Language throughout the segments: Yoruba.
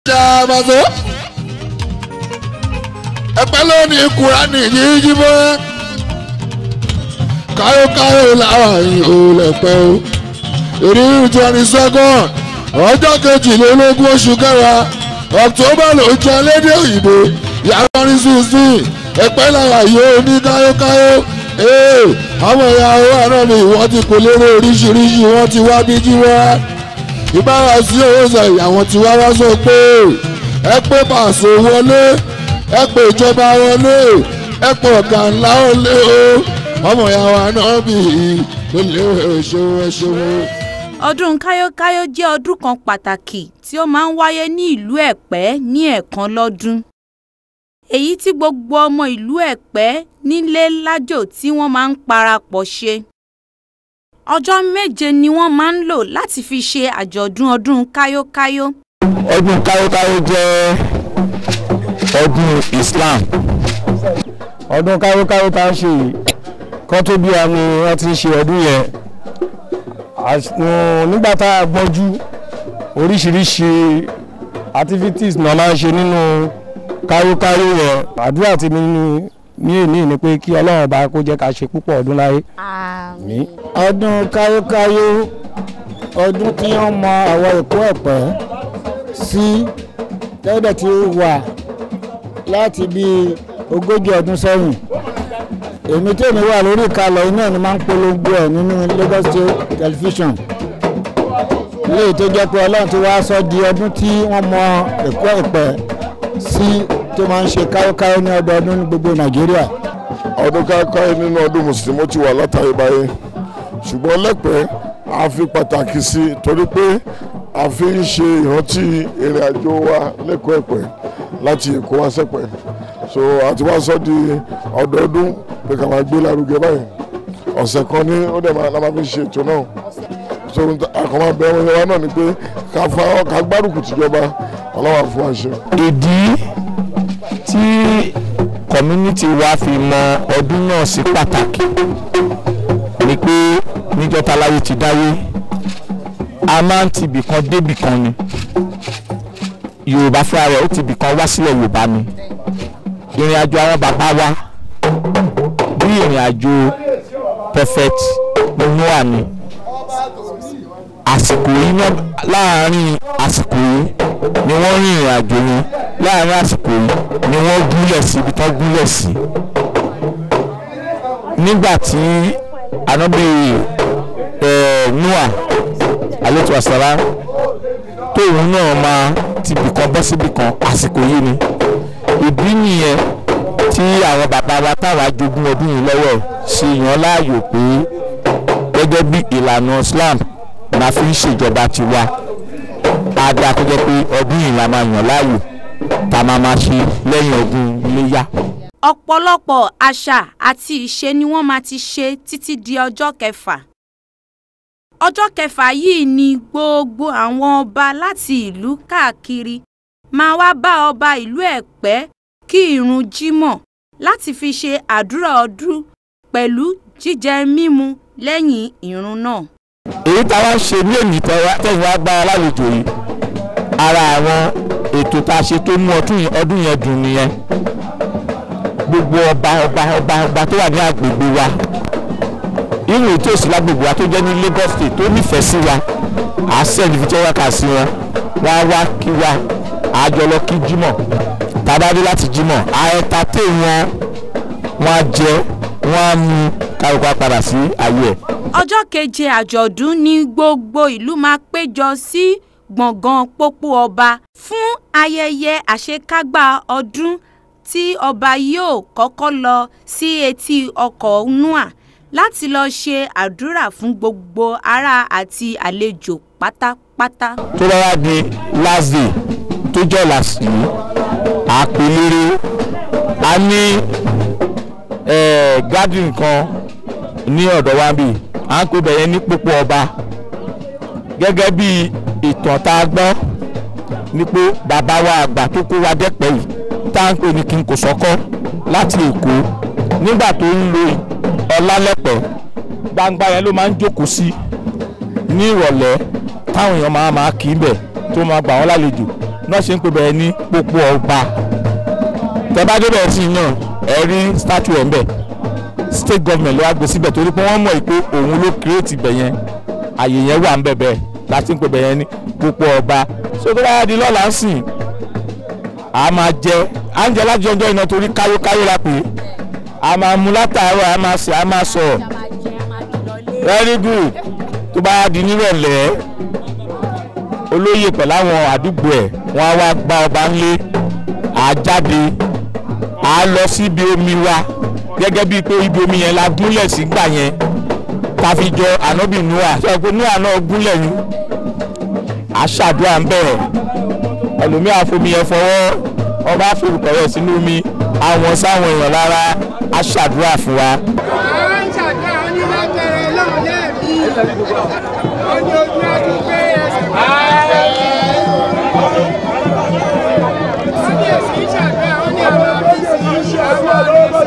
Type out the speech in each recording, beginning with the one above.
ṣàbàṣọ. ẹ̀pẹ́ lónìí kúránì yíyí mọ́. káyọ̀káyọ̀ làwọn yìí ò lẹ̀pẹ́ o. èrí twenty second ọjọ́ kejìlélógún oṣù kẹwàá october ló jẹ́ lédè òyìnbó yàrá ní sixteen ẹ̀pẹ́ làwọn yìí ò ní káyọ̀káyọ̀ àwọn ìyàwó àná mi wọ́n ti kò lérò oríṣiríṣi wọ́n ti wá bí jí wá ìbára sí owó sẹ̀yìn àwọn tí wá wá sọ pé ẹ pé pàṣẹ wọlé ẹ pé ìjọba wọlé ẹ pé ọ̀gá ńlá wọlé o ọmọ ìyàwó àná bí ló lé ẹṣẹwó ẹṣẹwó. ọdún káyókáyó jẹ́ ọdún kan pàtàkì tí ó máa ń wáyé ní ìlú ẹ̀pẹ́ ní ẹ̀ẹ̀kan lọ́dún èyí tí gbogbo ọmọ ìlú ẹ̀pẹ́ nílé lájò tí wọ́n máa ń parapọ̀ ṣe ọjọ́ méje ni wọ́n máa ń lò láti fi ṣe àjọ̀dún ọdún káyókáyó ọdún káyókáyó jẹ́ ọdún Islam ọdún káyókáyó tá a ṣe yìí kọ́ tó bí àmì wọn ti ń ṣe ọdún yẹn Às- nù- nígbà tá a gbọ́njú oríṣiríṣi activities náà máa ń ṣe nínú káyókáyó yẹn àdúrà tí mi ní ní èní ni pé kí Ọlọ́run bá kó jẹ́ ká ṣe púpọ̀ ọdún láyé. Àmín. ọdún káyókáyó ọdún tí wọ́n mọ àwọn èkó ẹ̀pẹ́ sí tẹ́lẹ̀ tí ó wà láti bí ogójì ọdún sẹ́yìn èmi tèmi wà lórí ìkàlẹ̀ iná ni máa ń polongo ẹ̀ nínú Lagos State Television léyìí tó jẹ́ pé ọlọ́run ti wá sọ di ọdún tí wọ́n mọ èkó ẹ̀pẹ́ sí tó máa ń ṣe káyókáyó ní ọdọọdún ní gbogbo Nàìjíríà ọdún káyọ̀káyọ̀ nínú ọdún mùsùlùmí ó ti wà látàríbáyé ṣùgbọ́n lẹ́pẹ́ a fi pàtàkì sí i torí pé a fi ń ṣe ìrántí ìrìn àjò wa lẹ́kọ̀ọ́ ẹ̀pẹ́ láti èkó wá sẹ́pẹ́ so àti wá sọ di ọdọọdún pé ká máa gbé lárugẹ báyìí ọ̀sẹ̀ kan ní ó dẹ̀ máa la máa fi ṣe ètò náà so àkànmọ́ abẹ́ wọn wa náà ni pé ká fa ká gbárùkù tìjọba ọlọ́wà fún wa ṣe. ìdí tí community wa fi mọ ọdún náà sí pàtàkì ni pé níjọ́ táláyé ti dáyé a máa ń tibì kan débì kan ni yorùbá fúnra rẹ̀ ó tibì kan wá sílẹ̀ yorùbá ni ìrìn àjò àwọn bàbá wa bí ìrìn àjò prophet noah ni àsìkò yìí náà láàárín àsìkò yìí ni wọ́n rin ìrìn àjò yẹn láàárín àsìkò yìí ni wọ́n gúnlẹ̀ sí ibi tán gúnlẹ̀ sí. nígbà tí anábì noah alayhi wasalam tóun náà máa ti bìkan bọ́ síbì kan àsìkò yìí ni ìdí nìyẹn tí àwọn bàbá wa táwa jogún ọdún yìí lọ́wọ́ ṣe yàn láàyò pé gẹ́gẹ́ bí ìlànà Islam la fi ń ṣèjọba tiwa á dáa kó jẹ́ pé ọdún yìí la máa yàn láàyò tá a máa máa ṣe lẹ́yìn ọdún iléyá. ọ̀pọ̀lọpọ̀ àṣà àti ìṣe ni wọ́n máa ti ṣe títí di ọjọ́ kẹfà ọjọ́ kẹfà yìí ni gbogbo àwọn ọba láti ìlú káàkiri máa wá bá ọba ìlú ẹ̀pẹ́ kí ìrun jímọ̀ láti fi ṣe àdúrà ọdún pẹ̀lú jíjẹ mímu lẹ́yìn ìrun náà. èyí táwa ń ṣe ní èyí tẹ̀yìn wá gbára lálejò yìí ara àwọn ètò tá a ṣe tó mú ọdún yẹn ọdún yẹn dùn nìyẹn gbogbo ọba ọba ọba ọba tó wà ní agbègbè wa irú ètò òsì lágbègbè wa tó jẹ́ ní Lagos State tó nífẹ̀ẹ́ sí wa à á sẹ́ni fi tẹ́wọ́ kà sí wọn wá wá kí wa àjọ lọ kí Jímọ̀ tàbádé láti Jímọ̀ à ẹ̀ta tẹ̀ wọn wọn á jẹ wọn á mu kárùkù padà sí ayé ẹ̀. ọjọ́ keje àjọ̀dún ni gbogbo ìlú máa péjọ sí gbọ̀ngàn pópó ọba fún ayẹyẹ àṣekágbá ọdún tí ọba yóò kọ́kọ́ lọ sí etí ọkọ̀ nua láti lọ ṣe àdúrà fún gbogbo ará àti àlejò pátápátá. tó bá wá di last day tó jẹ́ làsì àpèlére a ní garden kan ní ọ̀dọ̀ wa bíi à ń pè bẹ̀yẹn ní pópó ọba gẹ́gẹ́ bí ìtàn tá a gbọ́ ni pé bàbá wa àgbà tó kó wa dẹ́pẹ́ yìí tá à ń pè ní kí n kò sọ́kọ́ láti èkó nígbà tó ń lo ọlálẹ́pẹ̀ gbangba yẹn ló máa ń jókòó sí ní ìrọ̀lẹ́ táwọn èèyàn máa máa kì í bẹ̀ tó máa gbà wọ́n lálejò náà ṣe ń pè bẹ́ẹ̀ ní pópó ọba tẹ́ bá débẹ̀ sí náà ẹ rí statue ẹ̀ ń bẹ̀ state government ló wá gbé síbẹ̀ torí pé wọ́n mọ̀ pé òun ló create ibẹ̀ yẹn àyè yẹn wà ń bẹ̀ bẹ́ẹ̀ láti ń pè bẹ̀ yẹn ní pópó ọba so tó bá di lọ́la ń sìn a máa jẹ à ń jẹ láti ọjọ́ iná torí káyókáyó la pè é a máa mu látàárọ̀ a máa sè a máa sọ̀rọ̀ very good tó bá di nírọ̀lẹ́ olóyè pẹ̀lú àwọn àdúgbò ẹ̀ wọ́n á wá gba ọba ńlé à jáde à lọ síbi omi wa gẹ́gẹ́ bíi pé ibi omi yẹn la gúnlẹ̀ sí gbà yẹn ta fi jọ ànábì noah sọ pé noah náà gúnlẹ̀ ni à ṣàdúrà ń bẹ̀rẹ̀ ẹlòmíà fomi yẹn fọwọ́ ọba forúkọ rẹ̀ sínú omi àwọn sáwọn èèyàn lára á ṣàdúrà fún wa. àwọn ń ṣàdúrà wọn ní wọn bẹ̀rẹ̀ lọ́hùn lẹ́ẹ̀mí wọn ní ojú ẹni pé ẹsẹ̀ wọn wọn ní èsì ń ṣàdúrà wọn ní àwọn ọ́fíìsì yìí àwọn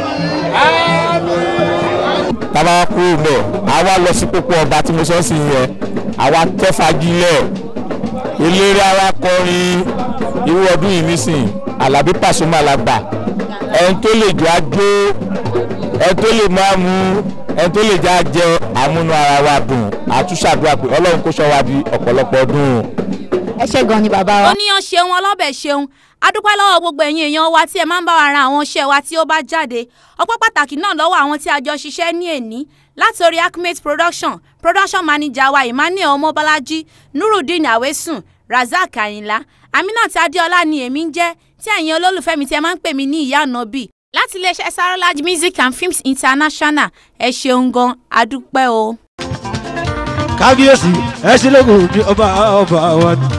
ọ́fíìsì tábà kúrò mẹ́ àwa lọ sí pópó ọba tí mo sọ sí yẹn àwa tẹ́fagilẹ̀ eléré ara kọrin irú ọdún yìí nísìn alábí pàṣọmọ alàgbà ẹni tó lè jọ àjò ẹni tó lè máa mú ẹni tó lè jẹ àjẹ àmúnú ara wa dùn àtúnṣàdúrà pé ọlọ́run kó ṣọ́ wa di ọ̀pọ̀lọpọ̀ ọdún. ẹ ṣe gan ni bàbá wa. oníyan ṣeun ọlọ́bẹ̀ ṣeun adúpẹ́ lọ́wọ́ gbogbo ẹ̀yin èèyàn wa tí ẹ máa ń bá wa ra àwọn iṣẹ́ wa tí ó bá jáde ọpẹ́ pàtàkì náà lọ́wọ́ àwọn tí a jọ ṣiṣẹ́ ní èní látòrí acmate production production manager wa emmanuel ọmọbọ́lájí nurudeen awesun razak ayinla aminat adéọlá ni èmi ń jẹ́ tí ẹ̀yin olólùfẹ́ mi tí ẹ máa ń pè mí ní ìyá ànábì láti iléeṣẹ́ sarolage music and films international ẹ ṣeun gan adúpẹ́ o. kábíyèsí ẹ sílẹ̀kùn ní ọba ọba wa ni.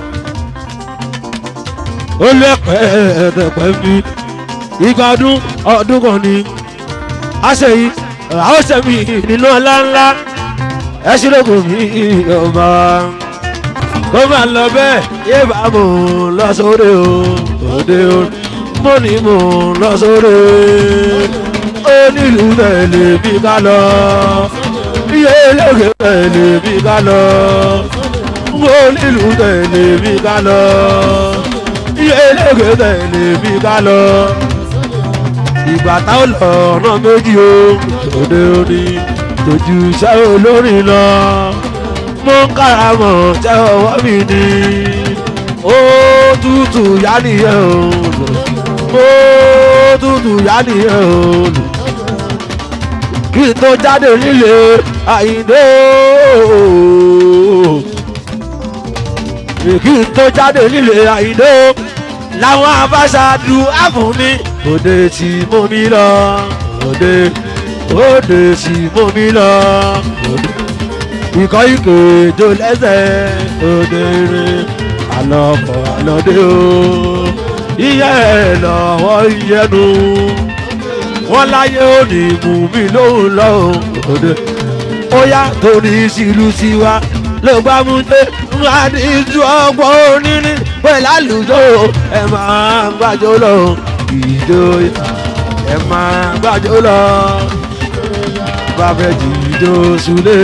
ó lẹ́pẹ́ ẹ̀ẹ́dẹ̀pẹ́ mi ìgbà ọdún ọdún kan ni a ṣe yìí a ó ṣe mí nínú ọlá ńlá ẹ sílẹ̀kùn ní ọba kó máa lọ bẹ́ẹ̀ yé bá mò ń lọ sóde o òde o mo ní mò ń lọ sóde ó nílùú tẹ̀lé bí ká lọ iye eléyè tẹ̀lé bí ká lọ ó nílùú tẹ̀lé bí ká lọ iye eléyè tẹ̀lé bí ká lọ ìgbà táwọn lọ ọ̀nà méjì o òde òní tójú iṣẹ́ olórin lọ mo ń káramọ̀ tẹ́ ọwọ́ mi ni ó tútù yá nìyẹn o ó tútù yá nìyẹn o kí n tó jáde nílé àyíndé kí n tó jáde nílé àyíndé làwọn abáṣáájú àfún mi òde tí mo mi lọ òde òde tí mo mi lọ òde ikọ̀ ìkèjò lẹ́sẹ̀ òde rè àlọ́kọ̀ àlọ́dé o iye ẹ̀ lọ́wọ́ ìyẹnu wọ́n láyé òní mú mi lóhùn lọ́hùn òde ó yá torí sílù tiwa ló bá mú dé wá ní ju ọgbọ́n oníní pẹ̀lú àlùjọ ẹ̀ máa gbàjọ lọ ìjọ ẹ̀ máa gbàjọ lọ bàbá jìjọ sulé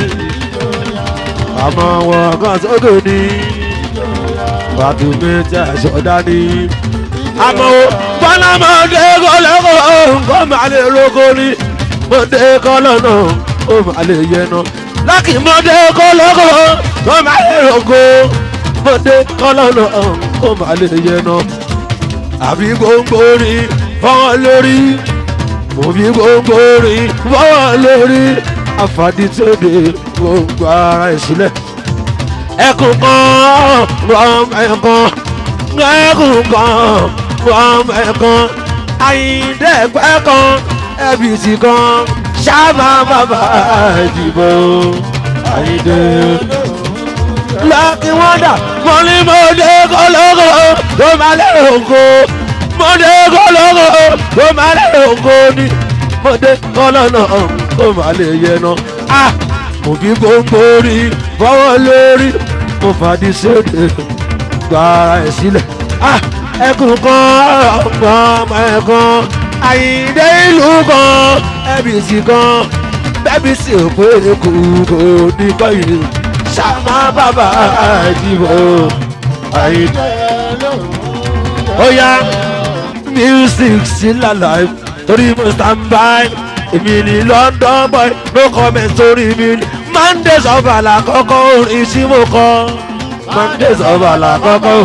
àmọ́ wọn kan sókè ní bàtú méjì àṣọdá ní. àmọ́ bọ́lá mọ̀ọ́dé kọ́lọ́kọ́ nǹkan máa lè roko ní mọ̀ọ́dé kọ́lọ́nà ó máa lè yẹnu. lákì mọ̀ọ́dé kọ́lọ́kọ́ ó máa lè roko mọ̀ọ́dé kọ́lọ́nà ó máa lè yẹnu. àbí gbòǹgbò rí fọwọ́ lórí òbí gbòǹgbò rí fọwọ́ lórí àfàdí tó dé gbogbo ara ẹ̀ sílẹ̀. ẹkùn kan rọm ẹ̀kan ẹkùn kan rọm ẹ̀kan àyíndẹ́gbẹ́ kan ẹbìtì kan ṣáàmà bàbá ìdìbò àyíndé. lọ́kì wọ́ndà mo ní mo dé kọ́lọ́kọ́ tó máa lérò oko mo dé kọ́lọ́kọ́ tó máa lérò oko ni mo dé kọ́lọ́nà tó máa lè yẹnu ah mo fi gbogbo rí fọwọ́ lórí mo fàdí sóde gba ara ẹ̀ sílẹ̀ ah ẹkùn kan ọmọ ẹ̀kan àyíndé ìlú kan ẹbìsì kan bẹ́bìsì òpè kù kò ní kọ́yìn sàmà bàbá ìdìbò àyíndé ó yá music still alive torí mo stand by èmi ní london boy no comment sórí mi ní mondays of àlàkọ́kọ́ orin tí mo kọ́ mondays of àlàkọ́kọ́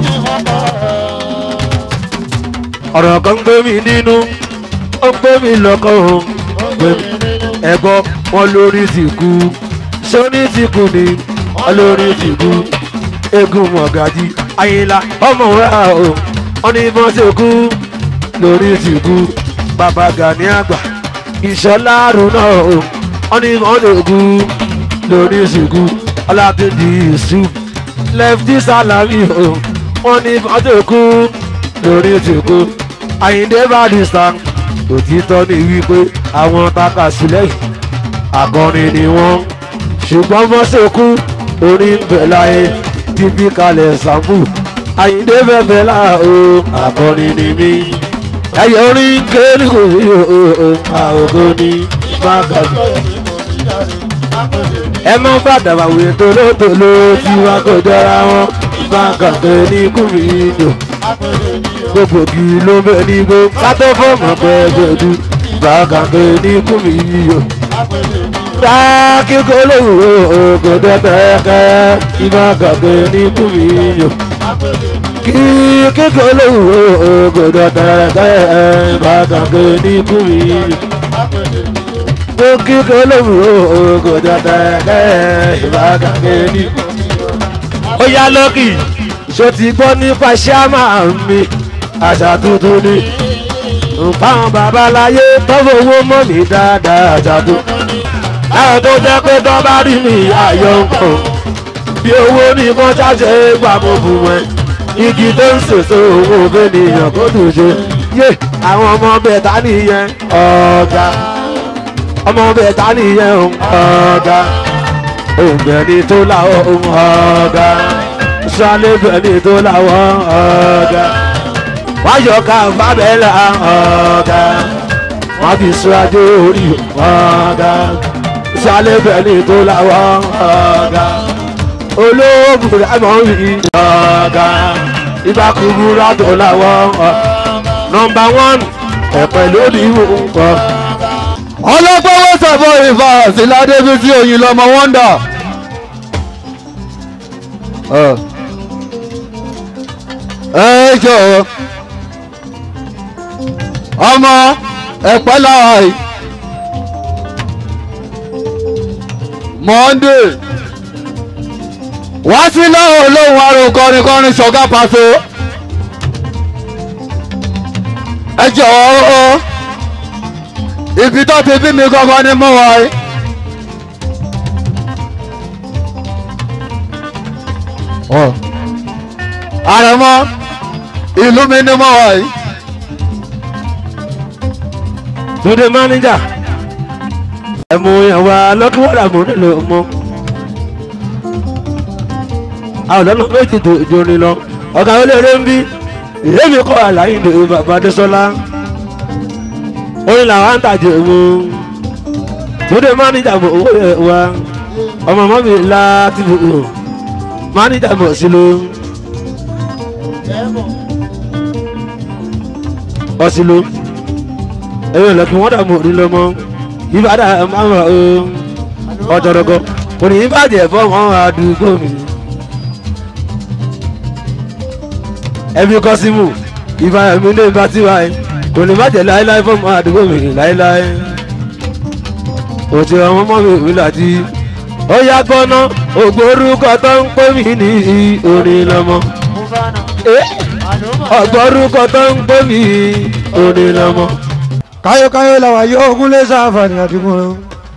ọ̀rọ̀ kan gbé mi nínú ó gbé mi lọ́kọ̀ ó gbé mi ẹ̀gbọ́ wọn lórí ti kú sóní ti kú ni wọn lórí ti kú egun mọ̀gájí ayinla ọmọ wa o wọn ní bọ́n ṣe kú lórí ti kú bàbá gani àgbà ìṣọlá àrùnà o wọn ní bọ́n ṣe kú lórí ti kú ọlátúndì yusuf lefty salami o wọn ní bọ́n ṣe kú lórí ti kú àyíndé barista òtítọ́ ni wípé àwọn taka sílẹ̀ yìí akọrin ni wọ́n ṣùgbọ́n mọ́sẹ̀kú orin ń bẹ̀ láyé tíbi kalẹ̀ sàmù àyíndé bẹ̀bẹ̀ láà o akọrin ni mí ẹ̀yẹ orin kéèlì kò sí o àwòkọ́ ni má gàgbé. ẹ má bàdàbà wé tolótoló tí wọn kò jọra wọn má gàgbé ní kùmìdò gbogbo kì í ló bẹ ní gbó kátó fọmọ pẹpẹdù gbàgàgbé ní kùmí yíyọ. Dá kíkó lówó ògòdó tẹ́kẹ́ ìgbàgàgbé ní kùmí yíyọ. Kí kíkó lówó ògòdó tẹ́kẹ́ ìgbàgàgbé ní kùmí yíyọ. Kó kíkó lówó ògòdó tẹ́kẹ́ ìgbàgàgbé ní kùmí yíyọ. Ó yá lọ́kì ṣó ti gbọ́ nípa ṣáàmà mi àṣà tuntun ni nǹkan babaláyé tọ́wọ́ owó mọ́ mi dáadáa àṣà tuntun ni láwọn tó jẹ́ pé tó bá rí mi àyọ̀ nǹkan bí owó ní kan ṣáṣe gbà mo bù wọ́n igi tó ń sèso owó bẹ́nìyàn kó tún ṣe yé àwọn ọmọ bẹ̀ta nìyẹn ọ̀gá ọmọ bẹ̀ta nìyẹn ọ̀gá òǹbẹ̀ni tó láwọ̀ ọ̀gá sálẹ̀bẹ̀ni tó láwọ̀ ọ̀gá wáyọ̀ ká fábẹ́lá ọ̀gá wọ́n fi síwájú orí ọ̀gá sálẹ̀bẹ̀ni tó láwọ̀ ọ̀gá olóògùn àmọ́ rí ọ̀gá ìbákùbúrà tó láwọ̀ ọ̀gá nọmba one ẹ̀pẹ̀ lórí nǹkan. ọlọ́gbọ́wọ́ sọ̀bọ̀ ìfà síládébí tí oyin lọmọ wọ́ndà. ẹ jọ̀ọ́ ọmọ ẹ̀pẹ́ làwọn yìí monday wá sí lọ́wọ́ olóhùn arò kọrin kọrin ṣọ̀gá pàṣẹ ẹ jọ̀ọ́ ibi tó ti bí mi gangan ni mo wà yìí. àrẹ̀mọ ìlú mi ni mo wà yìí. Túndé máníjà ẹ̀mú ìyàwó lọ́kùnrin àmú nílò mọ́. àwọn ọ̀dọ́ méjì tó jóni lọ ọ̀gá olóore ń bí èmi kọ́ àlàyé ní bàbá Adésọ́lá orin làwọn ń tàjẹ́ mu Túndé máníjà mọ̀ owó yẹn wá ọmọ mọ́ mi láti bò ó máníjà mọ̀ sí ló. ọ̀sìlò ẹ̀rọ ìlẹ̀kùn wọ́n dààmú òní lọ́mọ ìbàdà máa ń o ọ̀jọ̀rọ̀gọ̀ kò ní ìbàjẹ́ fọ́ọ̀mù àdúgbò mi. ẹbí kọ́símù ìbàdàn mi ní ìbá tiwa ẹ̀ kò ní ìbàjẹ́ láéláé fọ́ọ̀mù àdúgbò mi láéláé. òtí ọmọ mọ́ mi ìwé láti ó yá gbọ́ná ògbórúkọ tó ń pè mí ní orin lọ́mọ. ọ̀gbọ́rúkọ tó ń pè mí orin lọ́mọ káyọ̀káyọ̀ làwà yóò ogún lé sáfàní àdìgún rẹ̀.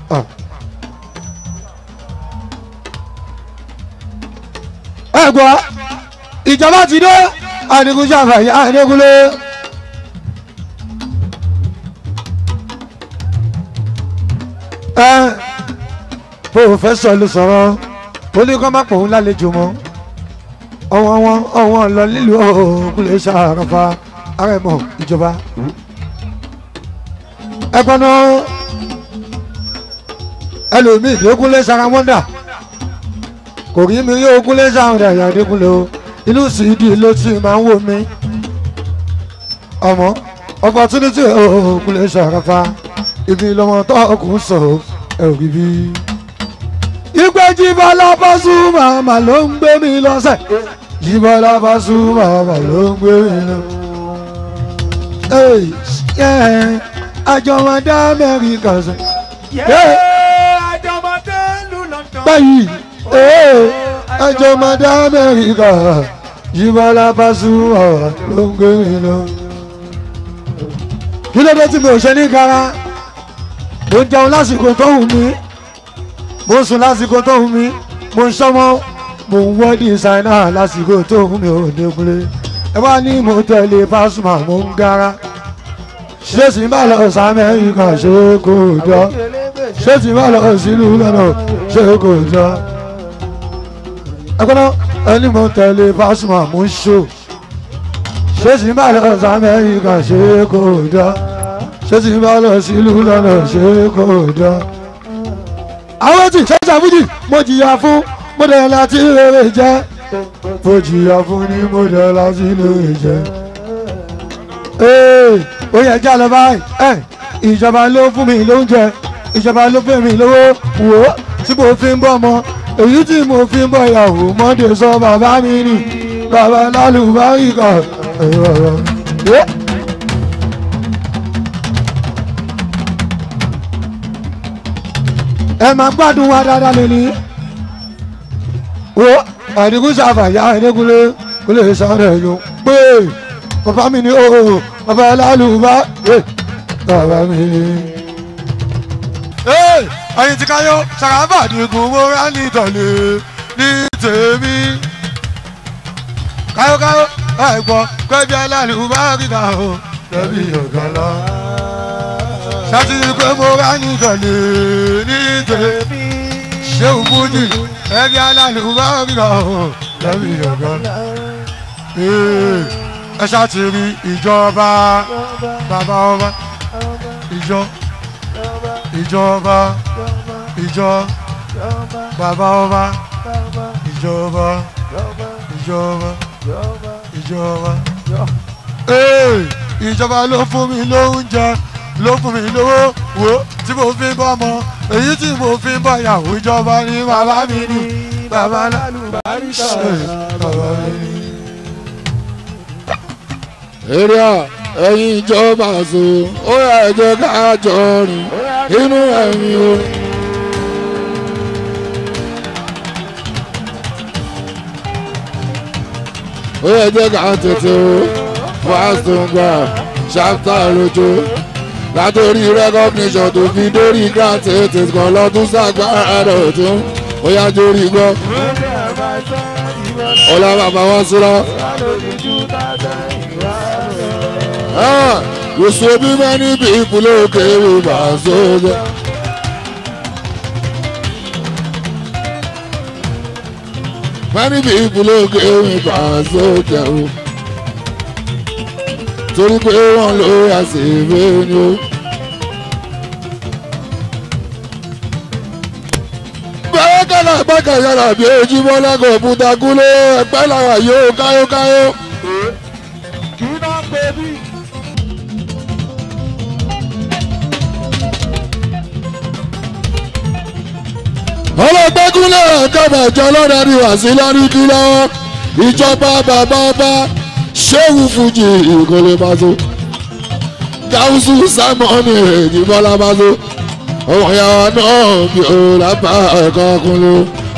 ẹ gbọ́ ìjọba ti dé àdìgún sáfàní àdìgúnlé. ẹ pòfẹ́sọ̀ ló sọ̀rọ̀ ó ní kó má pòun lálejò mọ́ ọwọ́ wọn ọwọ́ lọ nílùú ògùn lè ṣàràfà àrẹ̀mọ ìjọba ẹgbọ́nà ẹlòmíì dégúnlé sara wọ́ndà kò rí mi rí ogúnlé sara ọ̀dà ìyá dégúnlé o inú sídìí ló ti máa ń wò mí ọmọ opportunity òkun lè ṣàràfà ibi lọmọ tó kún sọ ẹ ò rí bí. ìgbẹ́ jíbọ́lá Pasuma mà ló ń gbé mi lọ́sẹ̀ jíbọ́lá Pasuma mà ló ń gbé mi lọ. àjọmọdé amẹ́ríkà sẹ́. báyìí àjọmọdé amẹ́ríkà jíbọ́lá Pasuma mà ló ń gbé mi lọ kí ló dé tí mi ò ṣe ní gara mo ń jẹun lásìkò tó wù mí mo ń sùn lásìkò tó wù mí mo ń sọmọ mo ń wọ́ dísáínà lásìkò tó wù mí ò dékulé ẹ bá ní mo tẹ̀lé Pasuma mo ń gara ṣé sì ń bá lọ sí Amẹ́ríkà ṣé kò jọ ṣé sì ń bá lọ sílùú lọ́nà ṣé kò jọ ẹ gbọ́dọ̀ ẹni mo tẹ̀lé Pasuma mo ń ṣó ṣé sì ń bá lọ sí amẹ́ríkà ṣé kò dá ṣé sì ń bá lọ sílùú lọ́nà ṣé kò dá. àwọn tí ṣẹ́ṣà fújì mo jìyà fún mo dẹ̀ láti rere jẹ́ mo jìyà fún ní mo dẹ̀ láti rere jẹ́. ee ó yẹ jẹ́ àlọ́ báyìí ẹ̀ ìjọba ló fún mi lóúnjẹ ìjọba ló fún mi lówó wò ó tí mo fi ń bọ́ ọmọ èyí tí mo fi ń bọ́ ìyàwó mọ́dé sọ bàbá mi nì bàbá lálùbáríkà ẹ máa gbádùn wa dáadáa lónìí wo àdìgún ṣàfàyà ẹ̀ẹ́dẹ́gúnlé kó lè sáré yó pé bàbá mi ní o bàbá lálùbá bàbá mi. ẹyin tí káyọ ṣàràbà dìgún mo rà ní ìtọ̀lẹ̀ ní tèmi káyọ̀káyọ̀ ẹ̀gbọ́n pẹ́bí alálùbáríkà o tẹ̀bí ọ̀gá lọ. ṣáàtì pé mo rà ní ìtọ̀lẹ̀ ní tèmi ṣé òfújì ẹ̀bí alálùbáríkà o tẹ̀bí ọ̀gá lọ. ẹ ṣáàtì rí ìjọba bàbá ọba ìjọ ìjọba ìjọ bàbá ọba ìjọba ìjọba ìjọba. ìjọba ló fún mi lóúnjẹ ló fún mi lówó wo tí mo fi ń bọ́ ọmọ èyí tí mo fi ń bọ́ ìyàwó ìjọba ní bàbá mi ní bàbá lálùbárí ṣe bàbá mi ní. èrè à ẹ̀yin ìjọba àṣọ ó yà ẹ jẹ́ ká jọ rìn inú ẹ̀mí o. ó yẹ jẹ́ ká tètè o fásitì ṣáfítà lójó látòrí recognition tó fi dórí grant tètè kan lọ́dún sàgbára rẹ̀ tún ó yá jórí gbọ́. ọlá bàbá wọn síra. you so be many people okay with my soldier. many people okay with my soldier o. torí pé wọ́n ló yà sí ìwé ni o. bẹ́ẹ̀ kẹ́lá bákà yàrá bí ojúmọ́ lágọ̀ òkúta kúlé ẹ̀pẹ́ làwà yóò káyókáyó. kì í náà pè bí. ọlọ́gbẹ́kúnlẹ̀ kẹ́bẹ̀jọ lọ́dẹ̀ẹ́rì wá sí lọ́ríkì lọ́wọ́ ìjọba bàbá ọba ṣéwù fújì ìkọlé bàtó gáúsù sámọ́ọ̀nì ìjìbọ́lá bàtó ọmọ ìyàwó náà bí o lápá ẹ̀kọ́ kúnlẹ̀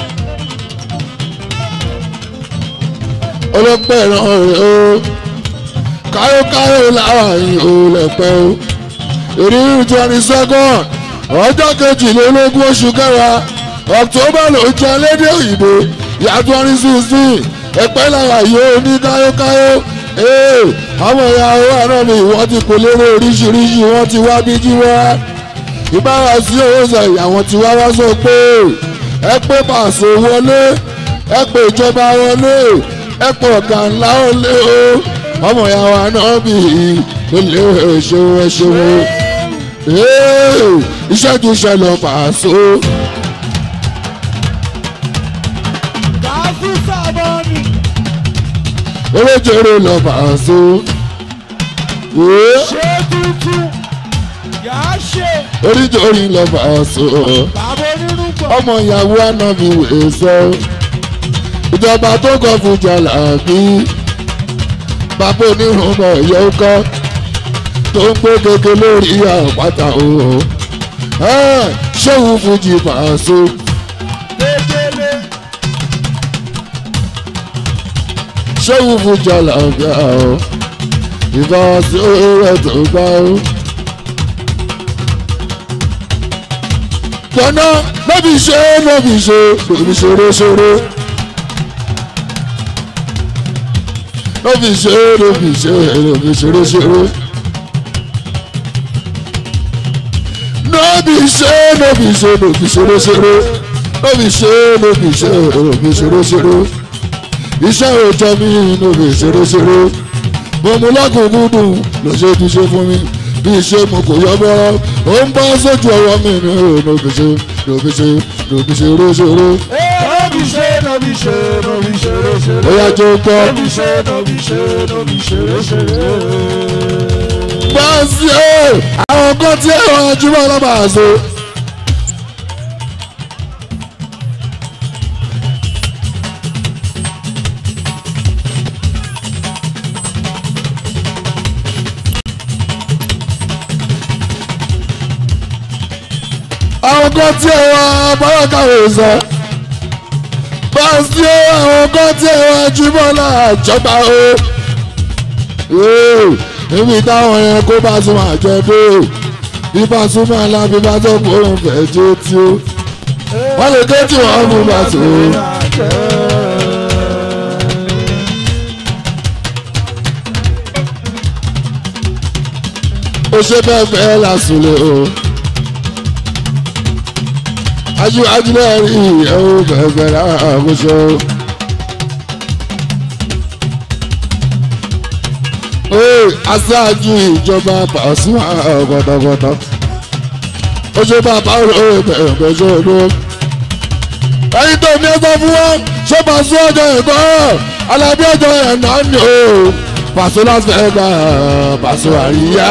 ọlọ́pẹ́ ìran rẹ̀ o káyókáyó làwọn yìí ò lẹ̀pẹ́ o ìrírí twenty second ọjọ́ kejìlélógún oṣù kẹwàá october ló jẹ lédè òyìnbó ìyá twenty sixteen ẹ̀pẹ́ làwọn yóò ní káyókáyó àwọn ìyàwó àná mi wọ́n ti kò lérò oríṣiríṣi wọ́n ti wá bí jí wá ìbára sí owó sọ ìyàwó tí wá wá sọ pé ẹ pé pàṣẹ wọlé ẹ pé ìjọba wọlé ẹ pé ọ̀gá ńlá wọlé o ọmọ ìyàwó àná mi lè ṣeun ẹ ṣeun iṣẹ́ ju iṣẹ́ lọ pàṣẹ. ewéjèrè lọ Paso. ṣé tuntun yàá ṣe oríjòrí lọ Paso. bàbá onírúgbọ̀n. ọmọ ìyàwó ànábì wèé sọ. ìjọba tó kọ fún jàlábí. bàbá onírúgbọ̀n yóò kọ́ tó ń gbé gègé lórí àpáta o. ṣéwù fújì Paso. kékeré ṣéwù fújì àlàáfíà o. ìbá sí rẹ̀ tó gbá o. gbọ́nà lóbi ṣe lóbi ṣe lóbi ṣeré ṣeré. lóbi ṣe lóbi ṣe lóbi ṣeré ṣeré. lóbi ṣe lóbi ṣe lóbi ṣeré ṣeré. lóbi ṣe lóbi ṣe lóbi ṣeré ṣeré. iṣẹ́ òòjọ́ mi lóbi ṣeré ṣeré. mo mú lákòókò ló ṣe ti ṣe fún mi bí iṣẹ́ mo kò yọ bọ́ ó ń bọ́ sójú ọwọ́ mi ní lóbi ṣe lóbi ṣe lóbi ṣe róṣèré. Nọ́bì ṣe nọ́bì ṣe nọ́bì ṣeré ṣeré. ó yá jẹ́ gbọ́. Nọ́bì ṣe nọ́bì ṣe nọ́bì ṣeré ṣeré. báńsì ó àwọn kan tí ẹ̀rọ ajúmọ̀ ọlọ́mọ àṣọ. àwọn kan tí ẹ̀rọ abọ́lọ́kàwé sọ. báńsì ó àwọn kan tí ẹ̀rọ ajúmọ̀ ọlọ́àjọba ó níbi táwọn yẹn kó bá tún máa jẹ dé bí bá tún máa la bí bá tó kó òun fẹ́ jẹ́ tí ó wọ́n lè ké tí wọ́n mú bá tó. ó ṣe bẹ́ẹ̀ fẹ́ lásùlẹ̀ o ajú ajílẹ̀ rí ìyẹ̀wò bẹ̀ẹ̀ bẹ̀ẹ̀ láàkóso. Ee, aṣáájú ìjọba Pasuma gbọdọgbọdọ ó ṣe bàbá òwe bẹ̀rẹ̀ ṣe olú. ẹyin tó ní ẹsọ fún wọn ṣé Paso ọjọ́ ìgbọ́ alábí ọjọ́ ẹ̀ náà ni o Paso Las Vegas Paso àríyá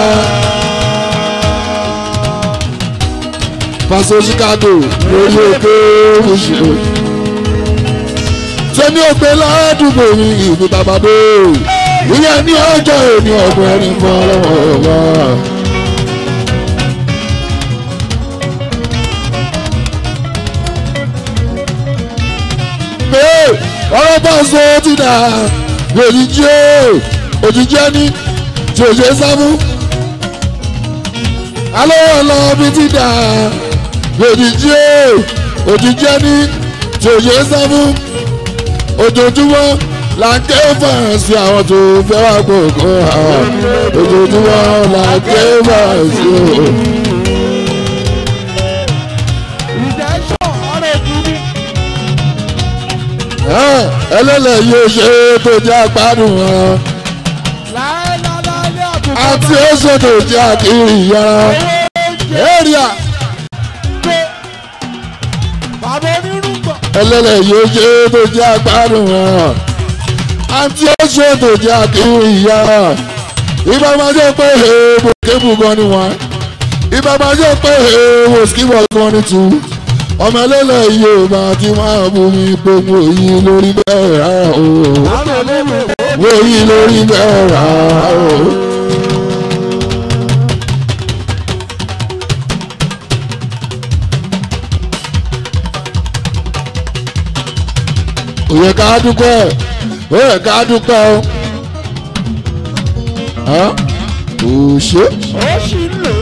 Paso Chicago lórí òkè òṣèlú. ṣé ní òpè ládùúgbò mi ìlú bàbá dé ìyẹn ní ọjọ́ òní ọ̀gbìn ẹni fún ọlọ́wọ́ ọ̀gá. Ee, ọ̀rọ̀ Paso ti dà òjijì o òjijì ẹni tí ò ṣe sáfù. alówó lọ bí ti dà òjijì o òjijì ẹni tí ò ṣe sáfù. ojoojúmọ́ là ń ké fàǹsì àwọn tó fẹ́ wá gbogbo àwọn ojoojúmọ́ là ń ké fàǹsì o. Redemption ọ̀rọ̀ ìdúró. ẹlẹ́lẹ̀ yóò ṣe é tó jẹ́ àgbádùn wọn Láéláé àtúntò. àti oṣù tó jẹ́ àkìrì yàrá èrìà Bàbá onírúgbọ̀n. ẹlẹ́lẹ̀ yóò ṣe é tó jẹ́ àgbádùn wọn àti oṣù tó jẹ́ àkìrì yàrá ìbá máa jẹ́ pé èèbò kébù gan ni wọn ìbá máa jẹ́ pé èèbò skibọ̀ gan ni tù ọmọ ẹlẹ́lẹ̀ yóò máa ti máa bú mi pé mo yí lórí bẹ́ẹ̀ rárá o Àwọn olówó. mo yí lórí bẹ́ẹ̀ rárá o. ó yẹ ká dúpẹ́ ó yẹ ká dúpẹ́ o. Hàn? kò ṣe Ó sì ń lò.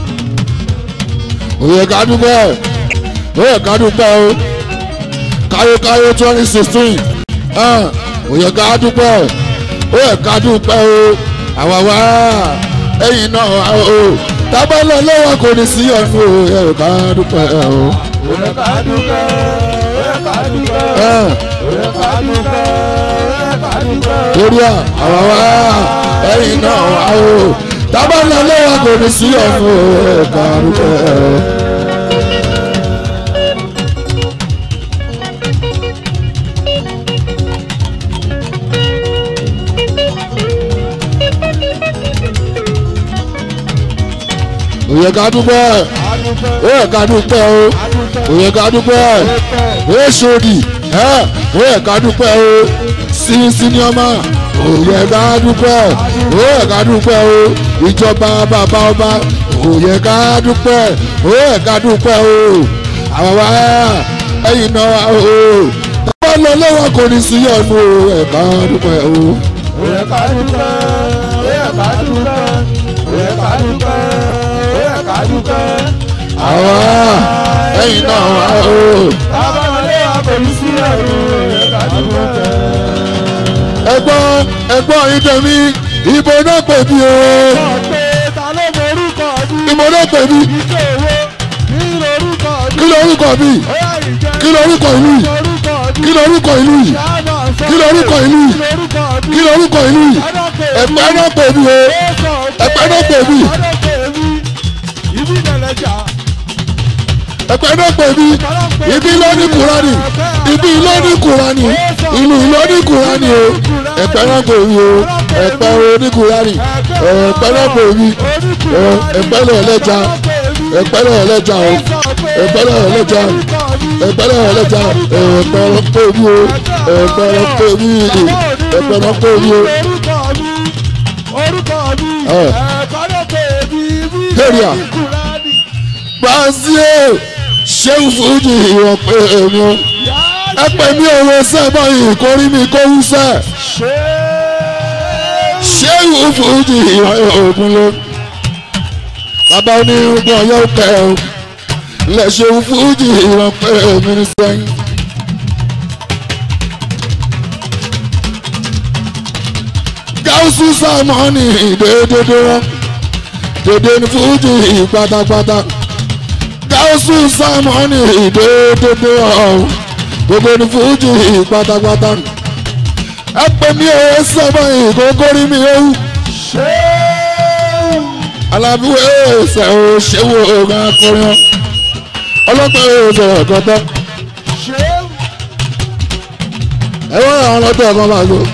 ó yẹ ká dúpẹ́ ó yẹ ká dúpẹ́ o. káyókáyó twenty sixteen ó yẹ ká dúpẹ́ ó yẹ ká dúpẹ́ o. àwa wá ẹ̀yìn náà wá o. tábàlẹ̀ lọ́wọ́ kò ní sí ọ̀nù o ó yẹ ká dúpẹ́ o. Ó yẹ ká dúpẹ́. Ó yẹ ká dúpẹ́. Hàn? Ó yẹ ká dúpẹ́. Ó yẹ ká dúpẹ́. torí à àwa wá ẹ̀yìn náà wá o. tábàlẹ̀ lọ́wọ́ kò ní sí ọ̀nù o ó yẹ ká dúpẹ́ o. òye ká dúpẹ́ òye ká dúpẹ́ o òye ká dúpẹ́ èsòdì òye ká dúpẹ́ o sínísíníọ́mà òye ká dúpẹ́ òye ká dúpẹ́ o ìjọba bàbá ọba òye ká dúpẹ́ òye ká dúpẹ́ o àwọn wa ẹ̀yìn náà o tọ́wọ́ lọ lọ́wọ́ kò ní sí ọ̀nù òye ká dúpẹ́ o. Oyè ká dúpẹ́, oyè ká dúpẹ́, oyè ká dúpẹ́, oyè ká dúpẹ́. àwa ẹ̀yìn náà wà o. Bàbá wọlé àpèlú sí ẹ̀rù, oyè ká dúpẹ́. ẹ̀gbọ́n ẹ̀gbọ́n yìí tẹ̀mí ìbò náà pè mí o. Pé ta ló mọ orúkọ mi? ìbò náà pè mí Ìjọ owó, kí lorúkọ mi? kí lorúkọ mi Oyè ìjẹ́ kí lorúkọ ìlú yìí orúkọ mi. kí lorúkọ ìlú yìí kí lorúkọ ìlú yìí kí lorúkọ ìlú yìí ẹ̀pẹ́ náà pè mí o ẹ̀pẹ́ náà pè mí Ibi ìdẹ̀lẹ̀jà. ẹ̀pẹ́ náà pè mí ibi ló ní kúránì ibi ló ní kúránì ìlú ló ní kúránì o ẹ̀pẹ́ náà pè mí o ẹ̀pẹ́ ló ní kúránì ẹ̀pẹ́ náà pè mí ẹ̀pẹ́ náà lẹ́jà ẹ̀pẹ́ náà lẹ́jà o ẹ̀pẹ́ náà lẹ́jà ẹ̀pẹ́ náà lẹ́jà ẹ̀pẹ́ náà pè mí o ẹ̀pẹ́ náà pè mí ẹ̀pẹ́ náà pè mí o. Orúkọ mi, Ẹ. ẹ̀kọ́ ló pè mí, ibi Area. ìdẹ̀lẹ̀jà Kùránì. Brazil ṣéun fújì ìwọ̀n pé èmi o ẹ pè mí òwe sẹ́bọ̀ yìí kó rí mi kó wú sẹ́ ṣéun fújì ìwọ̀n ògùn ló bàbá onírúgbọ̀n yóò kẹ́ o lẹ ṣéun fújì ìwọ̀n pé èmi ní sẹ́yìn. gáúsù sàmọ́nì déédéé wọn dédé ní fújì pátápátá gáúsù sámọ́nì dédédé ọ̀hún gbogbo ní fújì pátápátá ẹ pè mí owó sábà ìkókórí mi ewu alábíwé ẹsẹ̀ ò ṣéwò ogun akọrin ọlọ́pàá ẹsẹ̀ ọ̀kọ́tọ́ ẹ wọ́n àwọn ọlọ́tẹ̀ ẹ̀kan bá so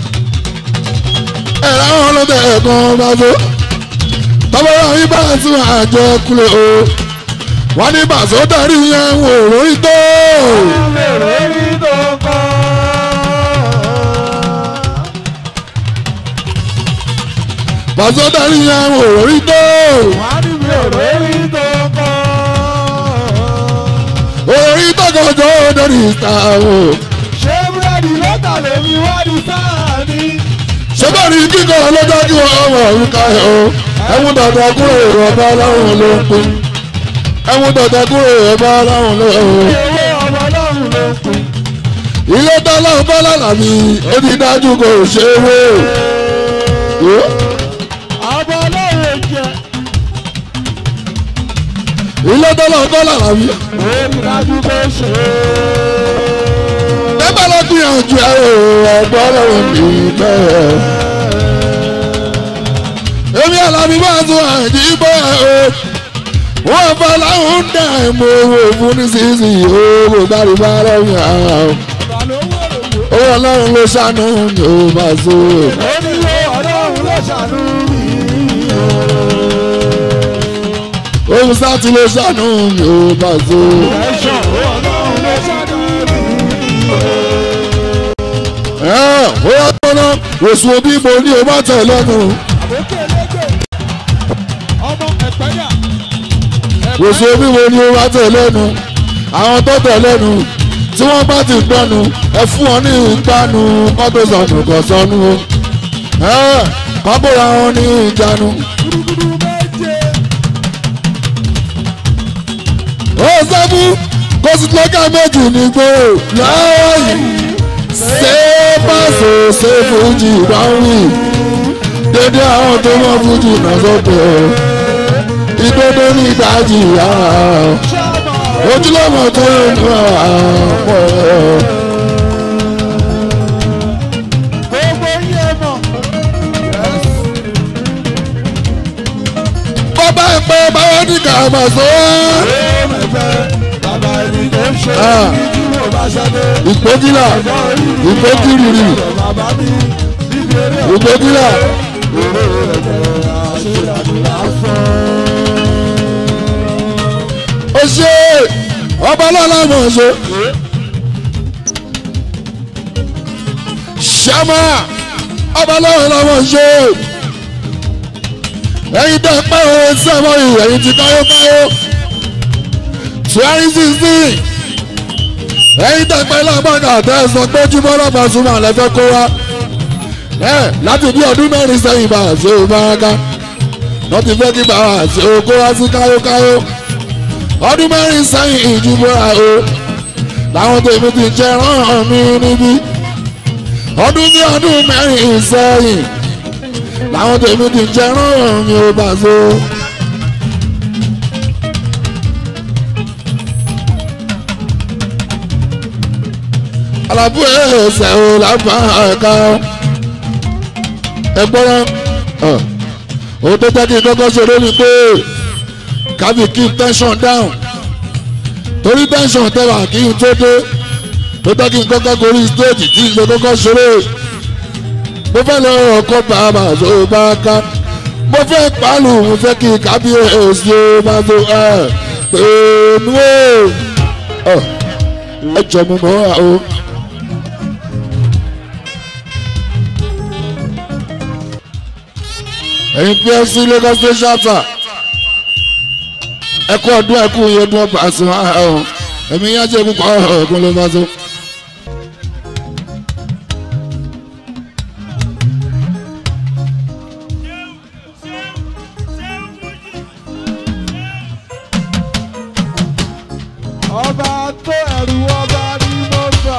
ẹ̀ láwọn ọlọ́tẹ̀ ẹ̀kan bá so tọ́bọ̀rọ̀ yín bá tún àjọ kulẹ̀ o wọ́n ní bàṣọ darí yẹn wò lórí tó. bàṣọ darí yẹn wò lórí tó. orí tọkọjọ lórí ìsàwọ̀. Ṣé búrẹ́dì lọ́tà lèmi wá ní sáà ni? sọ́bàrí kíkọ́ lọ́jọ́ kí wọ́n wọ̀ orúkọ ẹ̀ o ẹ̀mú dọ̀dọ̀ kúrò ọba ọlọ́run ló ń pín ẹ̀mú dọ̀dọ̀ kúrò ọba ọlọ́run ló ń pín. Owó ọmọ ọlọ́run ló ń pín. ilé tọ́lọ́run bá lọ́nà mi ó ti dájú kò ṣe é wé. Ọmọ ọlọ́run jẹ. ilé tọ́lọ́run bá lọ́nà mi. Ó ti dájú pé ṣe é. ẹ bá lọ gbìyànjú ẹ o ẹgbọ́n ọlọ́run mi bẹ́ẹ̀. èmi àlàbí máa tún àìdí bọ́ ẹ o wọ́n bá láwọn ń dà mọ́ owó fún nísinsìnyí o mo bá rí bá lọ́yìn ara o. owó ọlọ́run ló ṣàánú mi ò bá so. Ó ní wo ọlọ́run ló ṣàánú mi. ohun sátì ló ṣàánú mi ò bá so. Ẹ̀ṣọ́ ọlọ́run ló ṣàánú mi. ẹ ó yá tọ́nà oṣù òbí mo ní o bá tẹ̀ lẹ́nu. Àbókè lédè. Ọmọ ẹ̀pẹ́dà. oṣù òbí mo ní o bá tẹ̀ lẹ́nu. àwọn tó tẹ̀ lẹ́nu tí wọ́n bá ti gbọ́nu ẹ fún wọn ní ìgbanu kọ́ tó sọnù kọ́ sọnù o. ẹ kọ́ bóra wọn ní ìjánu. Gúdúgúdú méje. ó sẹ́fù kó sì lọ́gà méjì ní gbòòrò lọ́wọ́ yìí ṣé pàṣẹ ṣé fújì bá ń wì dédé àwọn tó mọ fújì náà sókè o ìdodo ní ìdájì ara o ojúlọ́mọ tó ń nu àpọ̀ o. Gbogbo yé mọ̀. bọ́bá ẹ̀pẹ́ báwọn ní ká máa sọ ọ́. Bàbá ẹni tó ń ṣe Ah. ní kí mo bá ṣadé. ìpókìlà ìpókìrìrì Bàbá mi níbi eré ìpókìlà àṣeyàdúrà fún. ọba lọ́la mọ̀ ṣe. ṣàmà ọba lọ́la mọ̀ ṣe. ẹ̀yin tẹ́ pẹ́ o sẹ́mọ̀ yìí ẹ̀yin ti káyó káyó. twenty sixteen ẹ̀yin tẹ́ pẹ́ lágbàgà tẹ́ ẹ sọ pé jùmọ̀ lọ́ba súnmọ́ àlẹ́ fẹ́ kó wa. ẹ láti bí ọdún mẹ́rin sẹ́yìn bá a ṣe é máa ká wọ́n ti fẹ́ kí bàbá àti oko wá sí káyókáyó ọdún mẹ́rin sẹ́yìn ìjùmọ̀ra o làwọn tèmi ti jẹ́ rán mi níbí ọdún ní ọdún mẹ́rin sẹ́yìn làwọn tèmi ti jẹ́ rán mi ò bá so. alábú ẹsẹ̀ o lábá ẹ̀ka ẹgbọ́n òun tó jẹ́ kí n kọ́kọ́ ṣeré ni pé kábí keep tension down torí tension tẹ́wà kí n tó dé tó jẹ́ kí n kọ́kọ́ gorí stage tí n lè kọ́kọ́ ṣeré mo fẹ́ lọ ọkọ̀ bàbà tó bá ká mo fẹ́ pàálù mo fẹ́ kí kábí èsì ó bá tó ẹ̀ pẹ̀lú ẹ̀ ẹ jọ mi mọ́ àwọn. ẹ̀yin pfc lagos state chapter ẹkú ọdún ẹkú yọdún ọba àṣùn ọ̀hún ẹ̀mí yá jẹ́ púpọ̀ ọ̀gùn ló bá tó. ọba tó ẹrù ọba ní mọ́tà.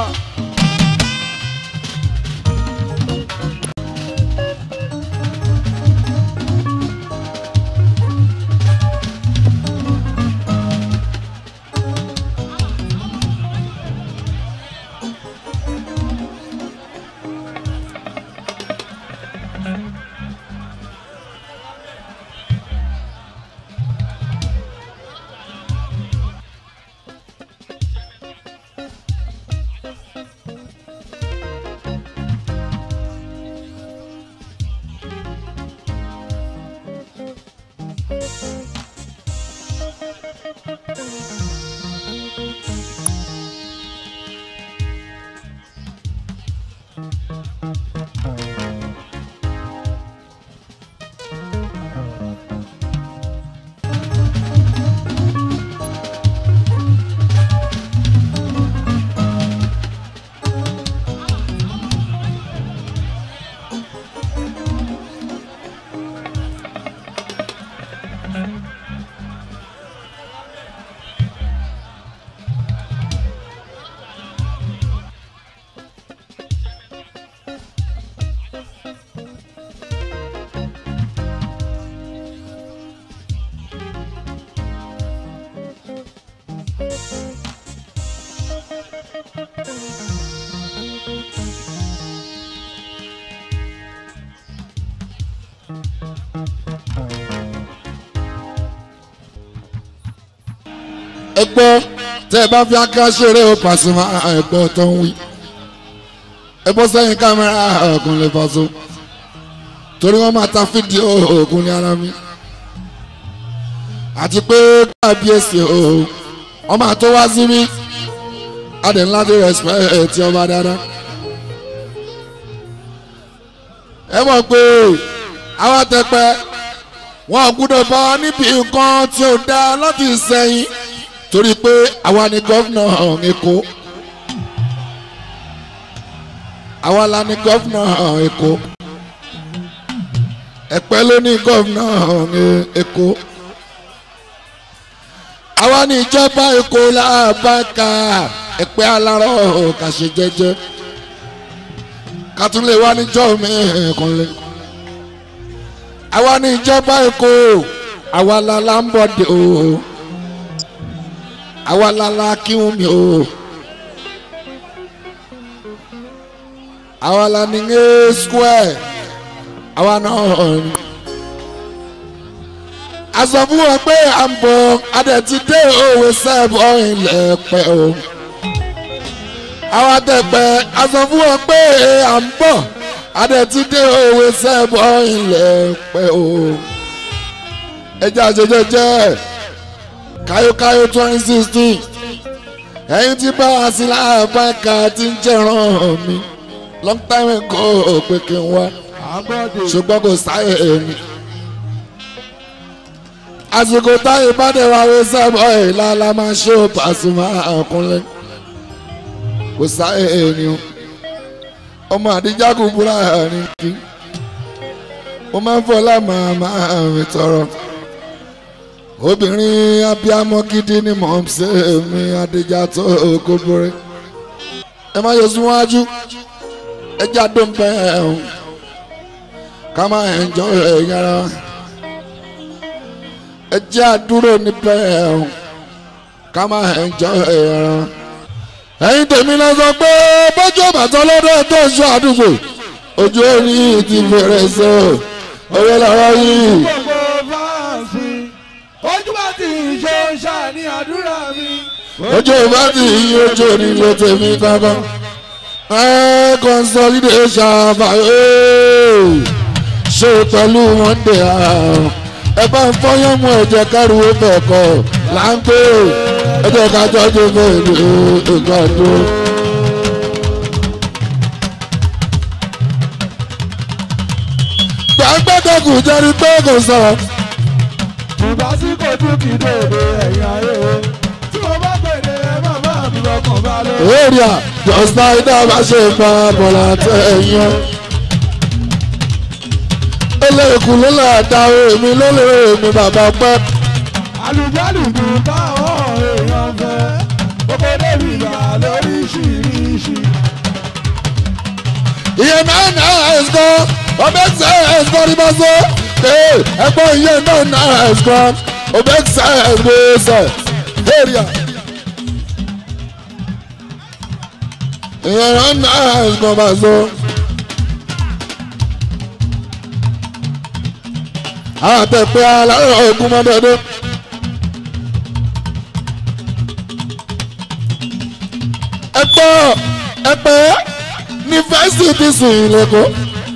ẹ gbọ́ tẹ́ ẹ bá fi aká ṣeré o Pasuma ẹ gbọ́ tó ń wí ẹ bọ́ sẹ́yìn kámẹ́rà ọ̀gùn lè Paso torí wọ́n máa ta fídíò òògùn ní ara mi àti pé kábíyèsí o wọ́n máa tó wá sí mi adé ńlá tó respect ti ọba dáadáa ẹ mọ̀ pé àwọn tẹpẹ wọn ò gbúdọ̀ bá wa níbi nǹkan tí ó dá láti sẹ́yìn torí pé àwa ni gọ́fìnà Èkó àwa la ni gọ́fìnà Èkó Ẹ̀pẹ́ ló ní gọ́fìnà Èkó àwa ni ìjọba Èkó làbáka Ẹ̀pẹ́ alárọ̀ kàṣe jẹ́jẹ́ kàtúnlé wa níjọ́ mi kànlé àwa ni ìjọba Èkó àwa la la ń bọ̀ dé o àwa la la kí wọn mi o àwa la ní ní square àwa náà ni a sọ fún wọn pé à ń bọ̀ adẹ̀tí dé òwe sẹ́ẹ̀bù ilẹ̀ pẹ́ o àwa tẹ̀pẹ́ a sọ fún wọn pé à ń bọ̀ adẹ̀tí dé òwe sẹ́ẹ̀bù ilẹ̀ pẹ́ o ẹjẹ́ àjẹjẹ jẹ́ káyókáyó twenty sixteen ẹ̀yin tí bá a sí láàbáka tí ń jẹ̀ràn mi long time ago pé kí n wá ṣùgbọ́n kò sáyè mi. àsìkò táyé bá dẹ̀ wá wé sábọ̀ ìlà la máa ṣe ó Pasuma àkúnlẹ̀ kò sáyè ni o ọmọ àdíjà kò búra ní kí mo máa ń fọlá màmá mi tọrọ obìnrin abiyamọ gidi ni mò ń ṣe mi àdíjà tó kó borí ẹ má yọ síwájú ẹ jáde ń bẹ ẹhùn ká má ẹnjọ ẹ yára ẹ jẹ́ àdúró níbẹ̀ ẹhùn ká má ẹnjọ ẹ yára ẹ̀yin tèmi lọ sọ pé bójú bàtọ́ lọ́dọ̀ tó ń sọ àdúgbò ojú orí ti fèrè sọ owó lọ́wọ́ yìí. ojú bá ti ṣe ń ṣàní àdúrà mi. ojú bá ti yí ojú orí ló tèmi kankan. ẹ consolidation àbáyé ṣe pẹ̀lú monday àrùn ẹ bá ń fọyán mú ẹ̀jẹ̀ káríwó bẹ̀ kọ́ là ń pè é ẹjọ́ ká tọ́jú fèrè ìgbàdo. gbàgbẹ́dọ̀kù jẹ́rí pé kò sọ̀rọ̀. ìgbà tí kò tún kì í dòde ẹ̀yìn ayé o tí mo bá pèdè ẹ má má mi lọkàn bá lọ. èrìà jọ̀sá iná bá ṣe pa bọ̀lá tẹ ẹ̀yìn. eléèkú ló lè da èmi ló lè èmi bàbá pẹ́. àlùjálùkù táwọn èèyàn fẹ́ kókó débi gbà lóríṣiríṣi. iye náà náà ẹ̀sọ́ ọbẹ̀ ṣe ẹ̀sọ́ ní bá ṣe ẹ̀gbọ́n iye náà náà ẹ̀sọ́ ọbẹ̀ ṣe ẹ̀sọ́ èrìà. iye náà náà ẹ̀sọ́ bá ṣe. àtẹ̀pẹ́ alárò ogun mọ́dọ́dọ́. ẹ̀pọ̀ ẹ̀pẹ́ ní fásitì sùn lẹ́kọ̀ọ́.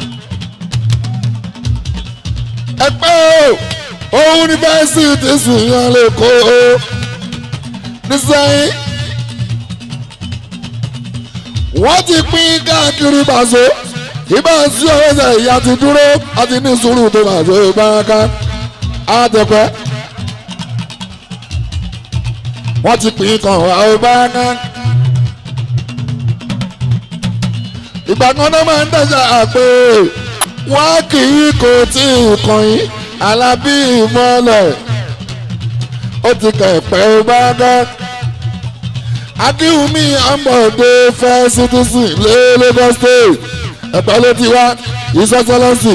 ẹ̀pẹ́ o òun ní fásitì sùn yàn lẹ́kọ̀ọ́. nísìnyí wọ́n ti pín káàkiri bàṣọ ìbá sí ọ̀rẹ́sẹ̀ ìyá ti dúró àti ní sùúrù tó bàṣọ ìbáraka àtẹ̀pẹ́ wọ́n ti pín kan wà ìbáraka. ìgbà kan náà máa ń dẹ̀sẹ̀ àpè wọ́n kì í kò tí ì kàn yín alábí ìmọ̀lẹ̀ ó ti kẹ̀pẹ́ ìbáraka akínwùmí ambode fẹ́ citizen lé Lagos state ẹ̀pẹ́ ló ti wá ìsọ́sọ́lọ́sì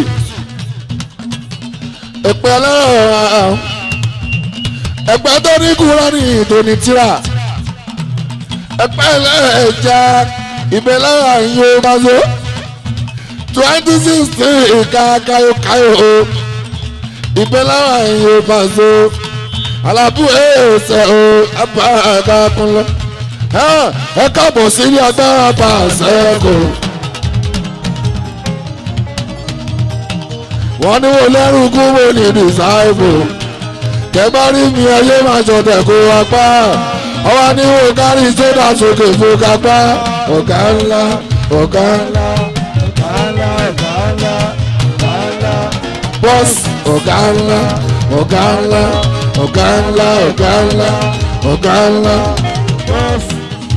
ẹ̀pẹ́ ọlọ́run ẹ̀pẹ́ tó ní kúrọ́nì tó ní tíra ẹ̀pẹ́ ẹlẹ́ẹ̀já ìbẹ̀lẹ́ àyè mazo twenty sixteen ìka kayokayo ìbẹ̀lẹ́ àyè mazo alábù ẹ̀ẹ́sẹ̀ o abá àgàkùnlẹ̀ ẹ káàbọ̀ sílé agbára bá a sẹ́kù. wọ́n ní wo lẹ́rù kú wo ní dìsáìbù kẹ́bá rí mi ẹyẹ máa ṣọ̀tẹ̀ kó wa pa ọwọ́ ní wo kárí sódà sókè fún kápá ọ̀gá ńlá ọ̀gá ńlá ọ̀gá ńlá ọ̀gá ńlá ọ̀gá ńlá. bọ́ọ̀sì ọ̀gá ńlá ọ̀gá ńlá ọ̀gá ńlá ọ̀gá ńlá ọ̀gá ńlá. bọ́ọ̀sì.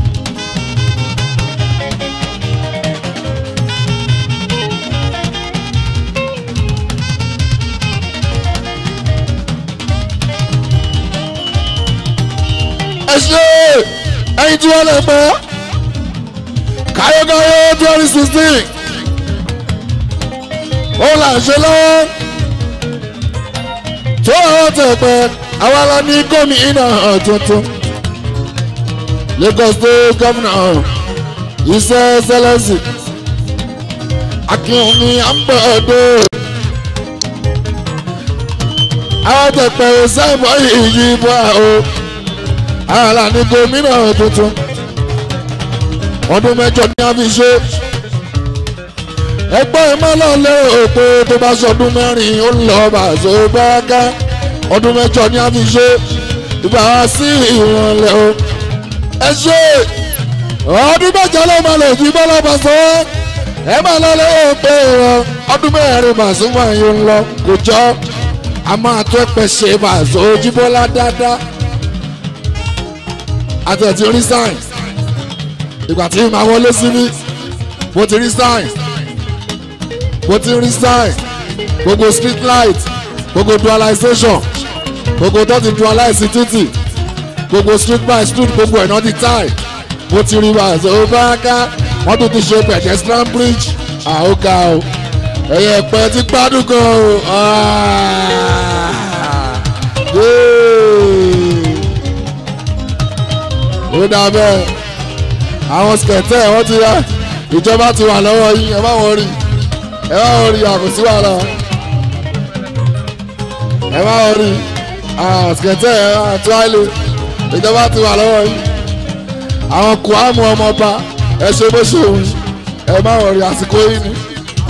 ẹ ṣe ẹyin tí wọ́n lè pẹ́ káyọ̀káyọ̀ twenty sixteen ó là ń ṣe lọ́wọ́ tó àwọn tẹ̀ pẹ́ àwa la ní gómìnà tuntun Lagos state governor iṣẹ́ sẹlẹ̀sì akínwùmí àmbọ̀dọ̀ àwọn tẹ̀ pẹ́ sẹ́ẹ̀bọ̀ yìí bọ́ àwọn ààlà ní gómìnà tuntun ọdún mẹ́jọ ní a fi ṣe ẹgbẹ́ ìmọ̀lọ́lẹ̀ òpó tó bá ṣọdún mẹ́rin ó ń lọ bàṣọ gbáàgá ọdún mẹ́jọ ní a fi ṣe ìgbà wá sí ìrànlẹ́ o ẹ ṣe ọdún mẹ́jọ ló máa lè jí bọ́lá bá sọ ẹ máa lọ lọ́wọ́ pé ìran ọdún mẹ́rin màsúmọ́ yìí ń lọ kò jọ a máa tó ẹ̀pẹ̀ ṣe màsó jíbọ́lá dáadáa àti ẹ̀ ti rí sign ìgbà tí màá wọlé sí mi mo ti rí sign mo ti rí sign gbogbo street light gbogbo dualization gbogbo tó ti dualize títì gbogbo street by street gbogbo ẹ̀ náà ti tie mo ti rí màsó bá ká wọ́n tún ti ṣe pedestrian bridge àóga o ẹ̀yẹ ẹ̀pẹ́ ti gbádùn gan o ó dà bẹ́ẹ̀ àwọn skẹ̀tẹ̀ wọ́n ti yá ìjọba ti wà lọ́wọ́ yín ẹ má wọ́n rí ẹ má wọ́n rí àkòsí wàhálà ẹ má wọ́n rí skẹ̀tẹ̀ àtúwálé ìjọba ti wà lọ́wọ́ yín àwọn kùámù ọmọọba ẹ ṣe bó ṣe òun ẹ má wọ́n rí àsìkò yín ni.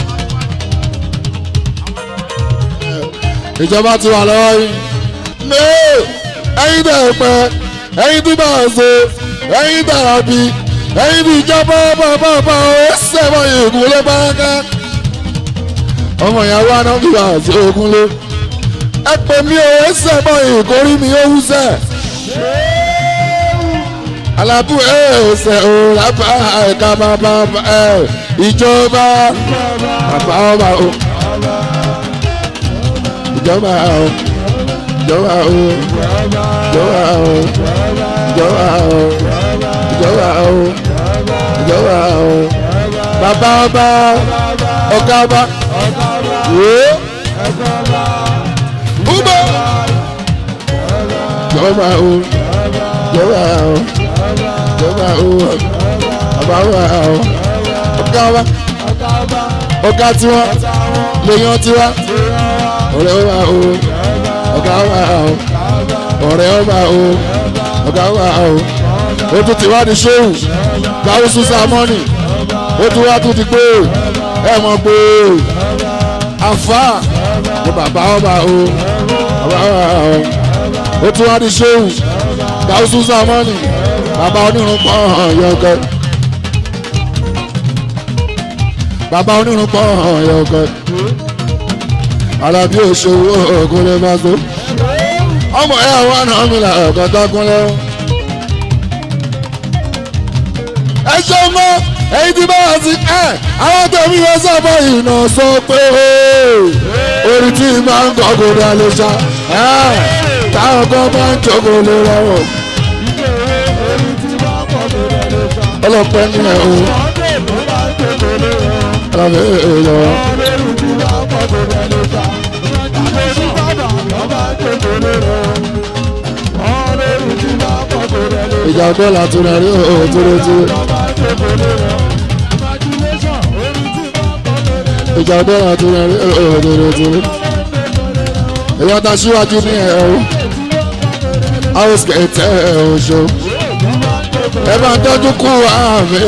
ìjọba ti wà lọ́wọ́ yín. ní ẹyin tẹ̀ pẹ́ ẹyin tí bá a ṣe ẹyin tàrà bí ẹyin tí ìjọba bàbá bá ó sẹ́wọ̀n ìgún lé báraká. ọmọ ìyàwó anábì bá a ṣe ogun lé. ẹ pè mí o ẹ sẹ́wọ̀n ìkórí mi ó wúṣẹ́. alábù ẹ ò sẹ́ o lábà ẹ̀ka bàbá ẹ ìjọba bàbá ọba o ìjọba o ìjọba o ìjọba o ìjọba o ìjọba o ìjọba o bàbá ọba ọ̀gá ọba wò ó búbọ ìjọba o ìjọba o ìjọba o bàbá ọba o ọ̀gá ọba ọ̀gá tiwọn lèèyàn tiwa ọ̀rẹ́ ọba o ọ̀gá ọba o ọ̀rẹ́ ọba o ọ̀gá ọba o ó tún ti wá ní ṣéwù gáúsù sámọ́nì ó tún wá tún ti gbé ẹ mọ̀ pé àfa ní bàbá ọba o ọba ọba o ó tún wá ní ṣéwù gáúsù sámọ́nì bàbá onírun pọ̀ yọ̀ọ̀kẹ́ bàbá onírun pọ̀ yọ̀ọ̀kẹ́ alábí òṣòwò ògùn lè máa tó ọmọ ẹ àwọn àna mi là ọ̀kan dákún lẹ́wọ̀n. ẹ ṣe mọ èyí tí bá wà sí ẹ àwọn tẹ̀mí yẹn sábà ìnà sọ pé orí tí máa ń kọ́ kò dá lè ṣá táwọn kan máa ń jókòó lè rọrùn. ọlọpẹ ní ẹ o ọlọpẹ èèyàn. ìjà dọ́là tó rẹ̀ rí òun tó rẹ̀ tó rẹ̀. ìjà dọ́là tó rẹ̀ rí òun tó rẹ̀ tó rẹ̀. èyí ta síwájú ní ẹ̀ o house kẹtẹ ẹ̀ o ṣo. ẹ bá tọ́jú kú àmì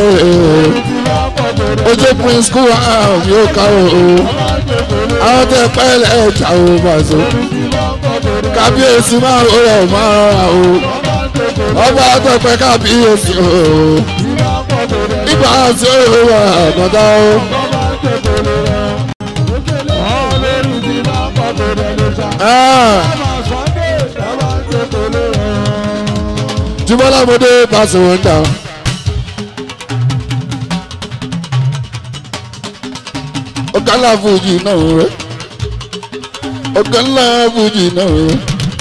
ojú prince kú àmì ó ká o. àwọn tẹ pẹ́ẹ́lẹ̀ ẹ̀jà o bàzọ́. kábíyèsí máa ń rẹ̀ máa rà o ọba àtọ̀pẹ́ kábíyèsí o ibà àti òwò àkọ́dá o. jùmọ̀lá mo dé pàṣẹ wọn dà. ọ̀gá ńlá fújì náà rẹ̀ ọ̀gá ńlá fújì náà rẹ̀.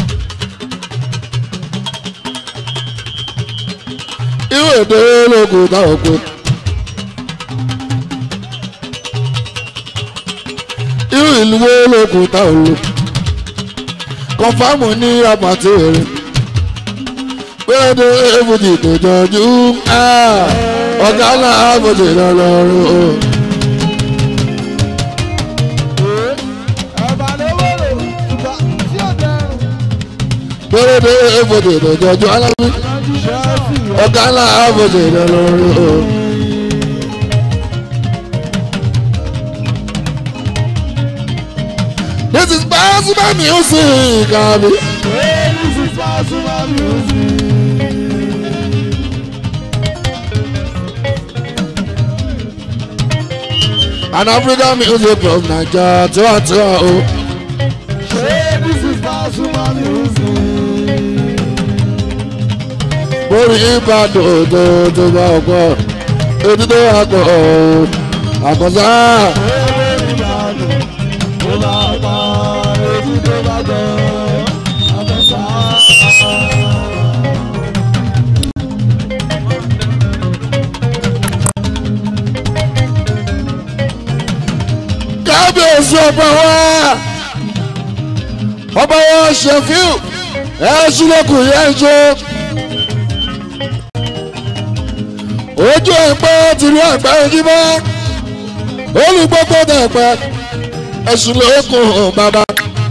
irú èdè ológun táwọn pé irú ìlú ológun táwọn lò kọfàmù ní apàtì rẹ pérédé èbùdì tó jọjú ọ̀gá náà àbòdì lọ́lọ́rùn o. pérédé èbùdì tó jọjú alábí ọ̀gá ńlá àbòjì lọ́lọ́rù o. This is Pasuma music, abi. This is Pasuma music. an african music from naija tiwantiwa o. this is Pasuma music. borí ìbàdàn tó tó bá ọgbọ́ ètò tó wà pọ̀ àkọsá. tó bá pa etí tó bá gbọ́ àtọ́sá. kábíyèsí ọba wa ọba wa ṣèfíù ẹ ṣílẹ̀kùn yẹn jó ojú ẹ̀pẹ́ tìlú ẹ̀pẹ́ ojúmọ́ olùgbọ́gbọ́ dẹ̀pẹ́ ẹ̀sùn lókun bàbá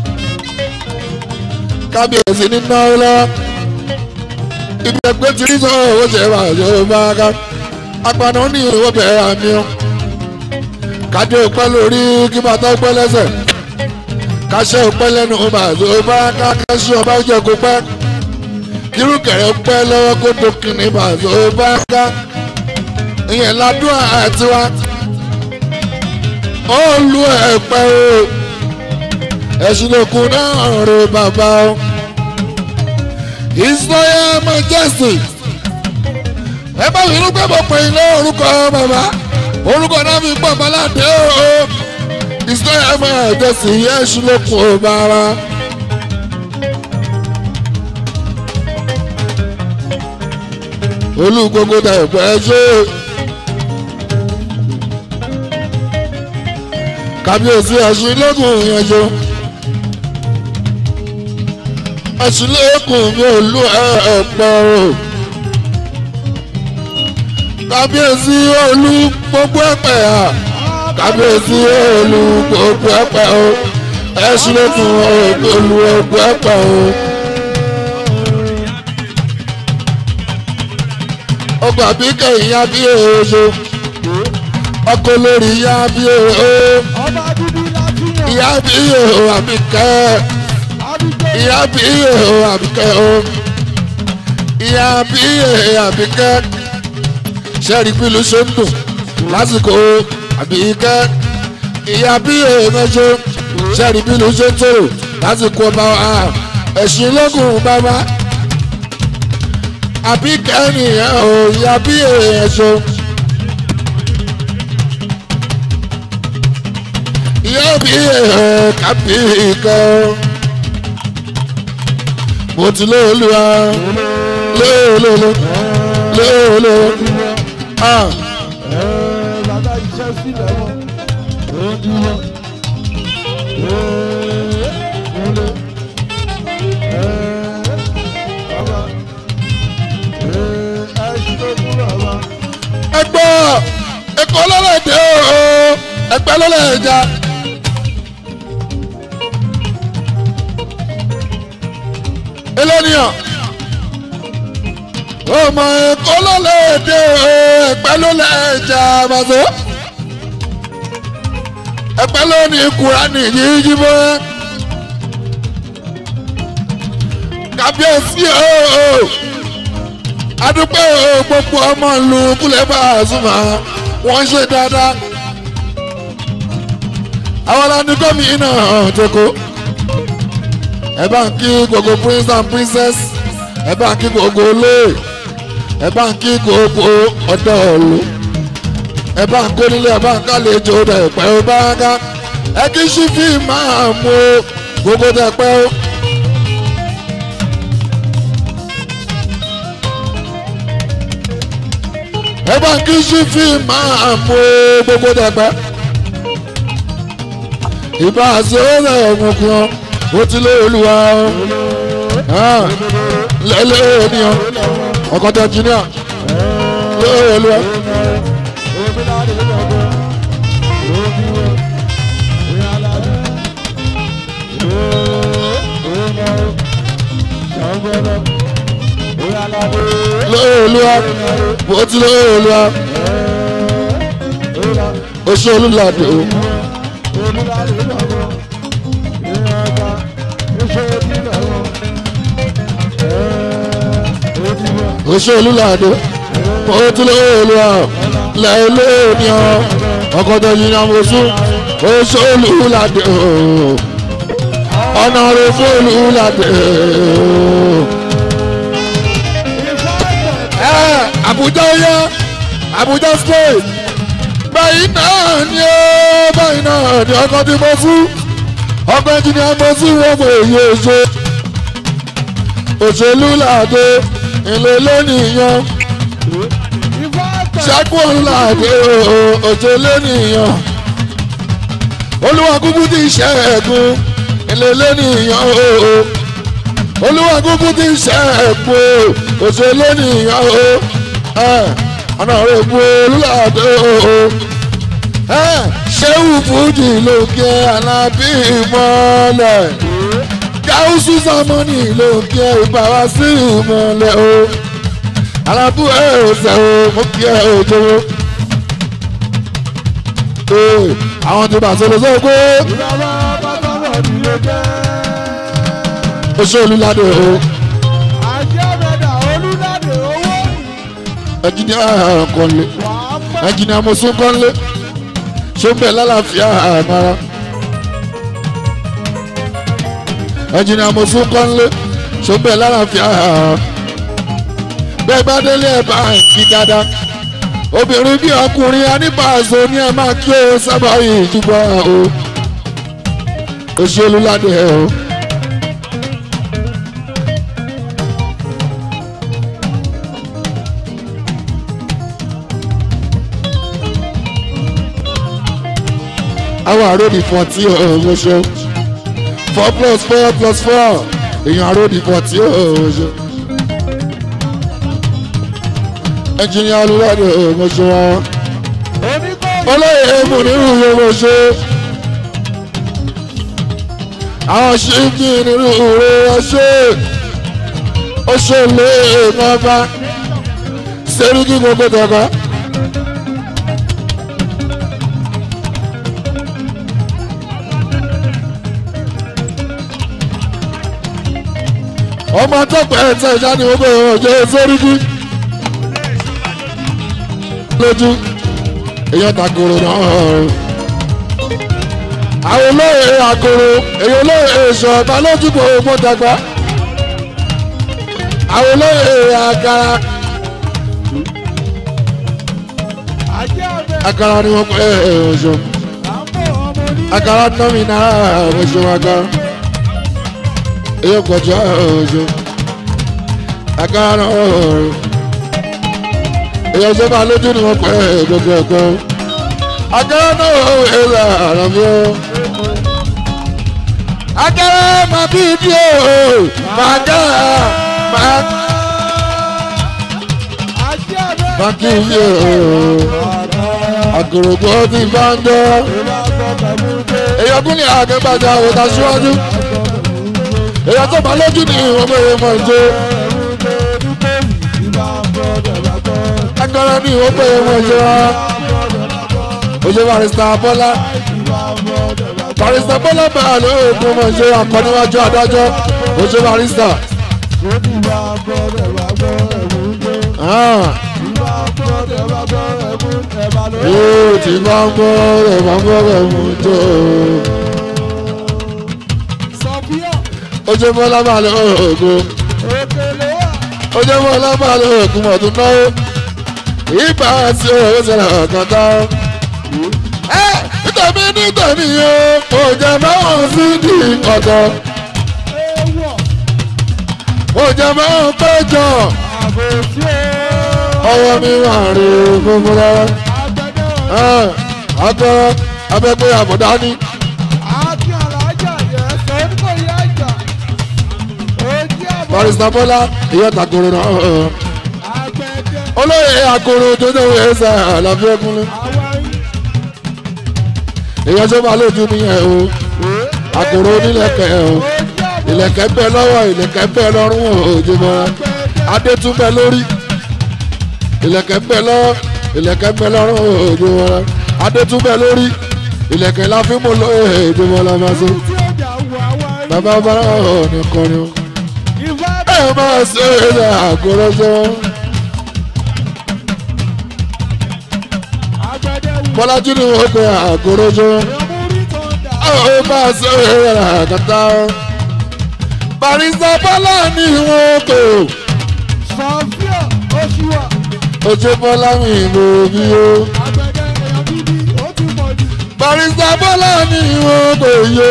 kábíyèsí ní náà lọ ibi ẹgbẹ́ tí rí sọ owó ṣe wà yóò bá ká apàdé ní ìwọ bẹ̀rẹ̀ àmì ọ́ kájọ ìpẹ́ lórí kí bàtà pẹ́ lẹ́sẹ̀ káṣẹ́ ìpẹ́ lẹ́nu bàtà bá ká káṣí ọba jẹ́ kó pẹ́ kírùkẹ̀rẹ́ pẹ́ lọ́wọ́ kó dókin ní bàtà bá ká ìyẹn ládùn àtiwá ó lu ẹ̀pẹ́ o ẹ̀sùn lòkun náà rè bàbá o israel majesty ẹ bá mi rúgbẹ́ bọ̀ pé ilé orúkọ bàbá orúkọ náà fi pọ̀ baládé o israel majesty ẹ̀sùn lòkun o bàbá. olùgbogbo tẹ̀ pẹ́ ṣe. kábíyèsí ẹ̀sùn lókun yẹn jọ ẹ̀sùn lókun mi ò lu ẹ̀pọ̀ o kábíyèsí olú gbogbo ẹ̀pẹ̀ à kábíyèsí olú gbogbo ẹ̀pẹ̀ o ẹ̀sùn lókun olú gbogbo ẹ̀pẹ̀ o. ọgbà bí kẹ̀yìn yá bí èèyàn ọkọ lórí yá bí èèyàn ìyá bí èèyàn àbíkẹ́ ìyá bí èèyàn àbíkẹ́ o ìyá bí èèyàn àbíkẹ́ sẹ́ẹ̀rì pílù ṣe ń dùn lásìkò àbíkẹ́ ìyá bí èèyàn ṣe sẹ́ẹ̀rì pílù ṣe ń tòrò lásìkò ọba ẹ̀sìn lógún bàbá àbíkẹ́ nìyẹn o ìyá bí èèyàn ṣe. ìyá bí èèyàn kábí kan mo ti lóòlùwà lóòlùwà lóòlùwà ah. bàbá iṣẹ́ sílẹ̀ wọn ó dúró. ẹgbọ́ ẹkọ lọ́lẹ́dẹ́ o ẹgbẹ́ lọ́lẹ́dẹ́ eléníyàn ọmọ ẹkọ lọ́lẹ́dẹ́ o ẹgbẹ́ lọ́lẹ́dẹ́ àbàzọ́ ẹgbẹ́ lónìí kúránì yíyí bọ́ kábíyèsí o adúpẹ́ o gbogbo ọmọ ìlú kúlẹ̀ bá a súnmọ́ wọ́n ṣe dáadáa àwọn aláǹdí gómìnà tẹ́kọ̀ ẹ bá ń kí gbogbo prince and princess ẹ bá ń kí gbogbo olóè ẹ bá ń kí gbogbo ọ̀dọ́ ọ̀lú ẹ bá ń kónílé ẹ bá ń kálejò dẹ̀pẹ́ ó bá ń ká ẹ kí sífì máa mú gbogbo dẹ̀pẹ́ ó. ẹ bá ń kí sífì máa mú gbogbo dẹ̀pẹ́ ìbá àṣẹ ọ̀rẹ́ ọ̀gbọ̀n kan ó ti lé olúwa lẹ́lẹ́ ènìyàn ọkọ̀tà jìnnà lé olúwa. lé olúwa ó ti lé olúwa ó ṣe olúladé o. oṣù olùlàdé mo tún lè olùwà lẹ́ẹ̀lẹ́ ènìyàn ọkọ̀ tó yin náà mo sún oṣù olùlàdé o ọ̀nà rẹ̀ fún olùlàdé o. ẹ Àbújá yá Àbújá state báyìí náà ni ó báyìí náà ni ọkọ̀ tí mo sún ọkọ̀ ẹnjìnìá mo sún wọ́n fún èyí oṣù òṣèlú làdé ilé lónìyàn ṣẹ́gun làdé òṣèlú nìyàn olúwa kúkú ti ṣẹ́gun ilé lónìyàn olúwa kúkú ti ṣẹ́gun òṣèlú nìyàn ọ̀nà rẹ̀ bu olúlàdé ṣéwù fújì lókè alábí mọ́lẹ̀ gáúsù sọmọ́nì ló ń kí ẹ ìbára sí ìmọ̀lẹ̀ o alábú ẹ ò sẹ́ o mo kí ẹ ò jọwọ́. àwọn ti bàtà lọ sọ pé oṣù olùlàdé o ẹnjìnìá kọ́lé ẹnjìnìá mọ̀sún kọ́lé ṣé ń bẹ̀ lálàáfíà àmàrà. ẹnjìnì àmọ̀sùn kọ́nlé ṣọ́bẹ̀ lálàáfíà bẹ́ẹ̀ bá délé ẹ̀ bá ń fi dáadáa obìnrin bí ọkùnrin aníbàásọ ní ẹ máa kí o sábà yìí jùbọ̀ o òṣèlú ládé ẹ o. àwọn àròdì fún ọtí ọ̀hún ṣe four plus four plus four èèyàn àròdì fún ọtí ọ̀hún ṣe. ẹnjìnìá olùwádìí ọ̀hún ṣe wọn. olóyè èèmù nínú ìyẹ̀wò ṣe. àwọn ṣíkì nínú ìrè ọṣẹ. ó ṣe lé èèmọ̀ ọba. sẹ́ríkì gbogbo tọ̀ka. ọmọ tọpẹ ẹsẹ ìjà ni gbogbo ẹ̀rọ ọjọ́ sóríkì lójú èèyàn takoro náà àwọn olóyè àkoro èèyàn olóyè èso ọba lójú gbogbo dàgbà àwọn olóyè àkàrà àkàrà ni wọn pẹ ọjọ́ àkàrà nọmi náà ọjọ́ àkàrà èyí kọjá ọjọ́ agbára ọ̀rọ̀ èyí ọjọ́ bá lójú ni wọ́n pẹ́ gbogbo ẹ̀kọ́ agbára náà ọ̀rọ̀ ẹ̀rọ àrùn mi ó. agbára máa bí bí o máa dá máa máa kí n yé o àgòrògbò ti bá ń dọ́ èyí ọkùnrin ní àgbẹ̀bàjà òkà síwájú èyí tó bá lójú ní ọmọ èèyàn mọ̀ ṣe. agbára ní ọmọ èèyàn mọ̀ ṣe wá. oṣù barista bọ́lá barista bọ́lá báyà lóògùn mọ̀ ṣe akọ́níwájú adájọ́ oṣù barista. yóò ti máa ń bọ́ ẹ̀ máa ń bọ́ ẹ̀ mú tó ojú bọ́lá máa lọ ògùn ojú bọ́lá máa lọ ògùn ọdún náà ìgbà tí owó ṣẹlẹ̀ ọ̀kan tá. ẹ nítorí nítorí o kò jẹ báwọn sí di ọ̀dọ̀ kò jẹ báwọn péjọ ọwọ́ mi wà rí gbogbo rárá agbára abẹ́gbẹ́ àbọ̀dá ní. barista bọ́lá ìyá takoro náà olóyè akoro jọjọ ẹsẹ àlàfíà kúnlẹ̀ ìyá tó máa lójú nìyẹn o akoro onílẹ̀kẹ̀ o ìlẹ̀kẹ̀ bẹ lọ́wọ́ ìlẹ̀kẹ̀ bẹ lọ́rùn òjò mọ́ adé tún bẹ lórí ìlẹ̀kẹ̀ bẹ lọ́wọ́ ìlẹ̀kẹ̀ bẹ lọ́rùn òjò mọ́ adé tún bẹ lórí ìlẹ̀kẹ̀ la fi mú lóye òjò mọ́ la máa so bàbá bá ọ̀ nìkan ni o ẹ máa ṣe é àgọ́rọ́jọ́. bọ́lájú ni wọ́n pe àgòròjò ó bá a ṣe ìrẹ̀lẹ̀ àkàtà barista bọ́lá ni wọ́n kò sọfíà oṣùwà ojú bọ́lá mi lò bí ó àgbẹ̀dẹ èèyàn gidi ó ti pọ̀ jù. barista bọ́lá ni wọ́n kò yé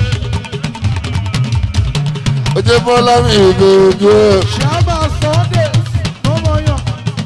ojú bọ́lá mi lò bí ó ṣáàbà sunday tó mọ̀ yàn.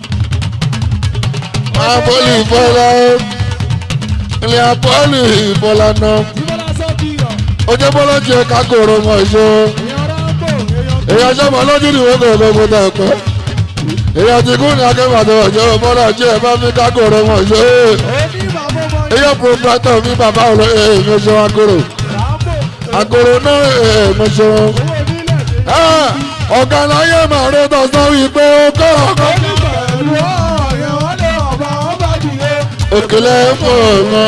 apọ́lì bọ́lá ilé apọ́lì bọ́lá náà ìbọ̀lá sọ́kìyàn ojú bọ́lá jẹ́ kákòrò mọ̀ ìṣó. èèyàn ráńbò èèyàn èyàn sọmọ lójú ni wọn kò gbogbo tẹ pẹ èyàn ti kún ní akẹ́kọ̀ọ́ ọjọ́ bọ́lá jẹ́ ẹ bá mi kákòrò wọn ṣe é òní bàbá ọmọ yàn. èyàn proprietor mi bàbá olóyè èmi ṣe akoro ráńbò akoro náà èmi ṣe wọn. owó nílẹ̀ ọ̀gá láyé màá rí tọ̀sán wípé ó kọ́ ọ̀kan pẹ̀lú ọ̀yẹ́ wọn lé ọba wọn bá dìde. òkèlè fún ọ̀nà.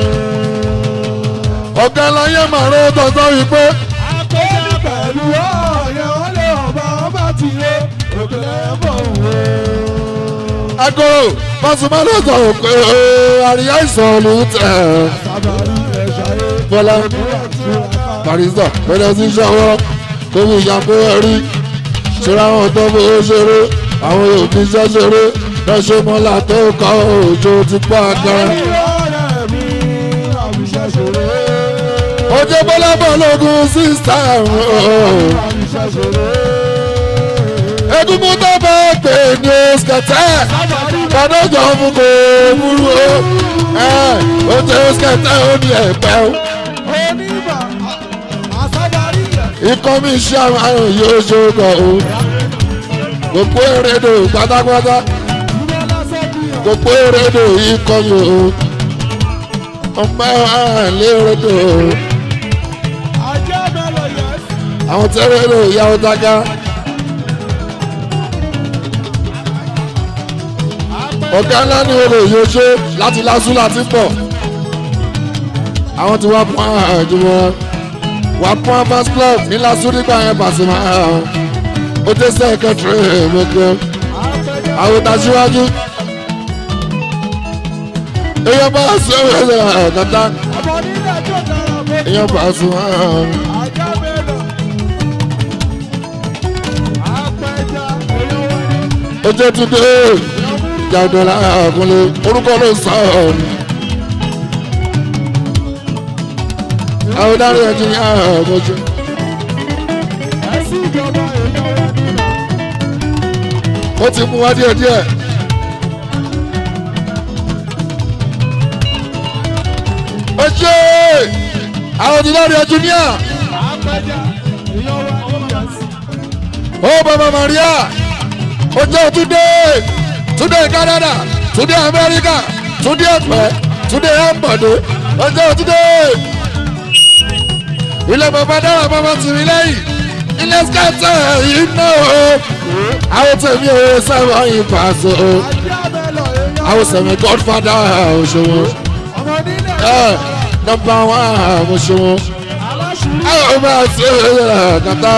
ọ̀gá láyé màá rí tọ̀sán wípé àpèjẹ pẹ̀lú ọ̀yẹ́ wọn lé ọba wọn bá dìde. òkèlè bọ̀ wò. akoro Pasuma ló sọ pé àríyá ìsọ̀lù tẹ̀. sábàárì ẹ̀ ṣayé. bọ́lá barista bẹ̀rẹ̀ sí ṣọwọ́ tó fi ìyàpẹ́ ẹ̀rí ṣọ́ra àwọn tó bó ṣeré àwọn òbí iṣẹ́ ṣeré lọ́ṣọ́ mọ́lá tó kọ́ òjò ti pọ́ agbára. ọ̀rẹ́ mi àwùjọ ṣòro. ojú bọ́lá bọ̀ lógún sísá àwùjọ ṣòro. egungun tó bá pè ní skẹtẹ kọ́dọ̀jọ́ fún kò múrú o ó jẹ́ skẹtẹ ó ní ẹ̀pẹ́ o. oníbà àsábàárì ẹ̀. ikọ́ mi ṣe àwọn àrùn yóò ṣoògùn o gbogbo èrèdò pátápátá ìbọ̀lá sọ́kìyàn. gbogbo èrèdò ikọ́ mi o ọmọ àlẹ́ èrèdò ajá mẹ́lọ̀ yẹn. àwọn tẹ́rẹ̀dò ìyàwó táká ọ̀gá ńlá ní orò yóò ṣe láti lásù láti pọ̀ àwọn tí wọ́n pọ́n àjùmọ̀ wà pọ́n fast club ní lásù nígbà yẹn Pasuma ó dé sẹ́kẹ̀tìrì mọ́kẹ́ àwọn tàṣíwájú èèyàn bá sọ ẹ̀rọ ẹ̀kọ́tà ọmọ nílẹ̀ tó dára bó. èèyàn Pasuma ajá mẹ́lọ̀. apẹja èèyàn wọlé. ó jẹ́ túndé jàdọ̀lá àkúnlé orúkọ ló sọ ọ́ àwọn dárí ẹ̀jẹ̀ ní àbọ̀jọ́. ẹ̀sìn ìjọba èèyàn wọlé. ó ti mú wá díẹ̀ díẹ̀. ó ṣe àwọn ti lọ́ọ̀rì ẹ̀júníà apẹja èèyàn wọlé. ó bàbá Maria ó jẹ́ túndé túndé Canada túndé Amẹ́ríkà túndé ẹ̀pẹ́ túndé ẹ̀mbọ̀dé ó jẹ́ túndé ilé bàbá dára bàbá tìmí lẹ́yìn ilé skẹ́tẹ̀ yìí náà o àwọn tẹ̀mí owó sẹ́wọ̀n yìí pàṣẹ o ajá mẹ́lọ̀ èèyàn. àwọn sẹ̀mí godfather òṣòwò ọmọ nílẹ̀. ẹ̀ nọmba one òṣòwò aláṣùúrù. ẹ̀ ọ̀ máa ṣe é kàtà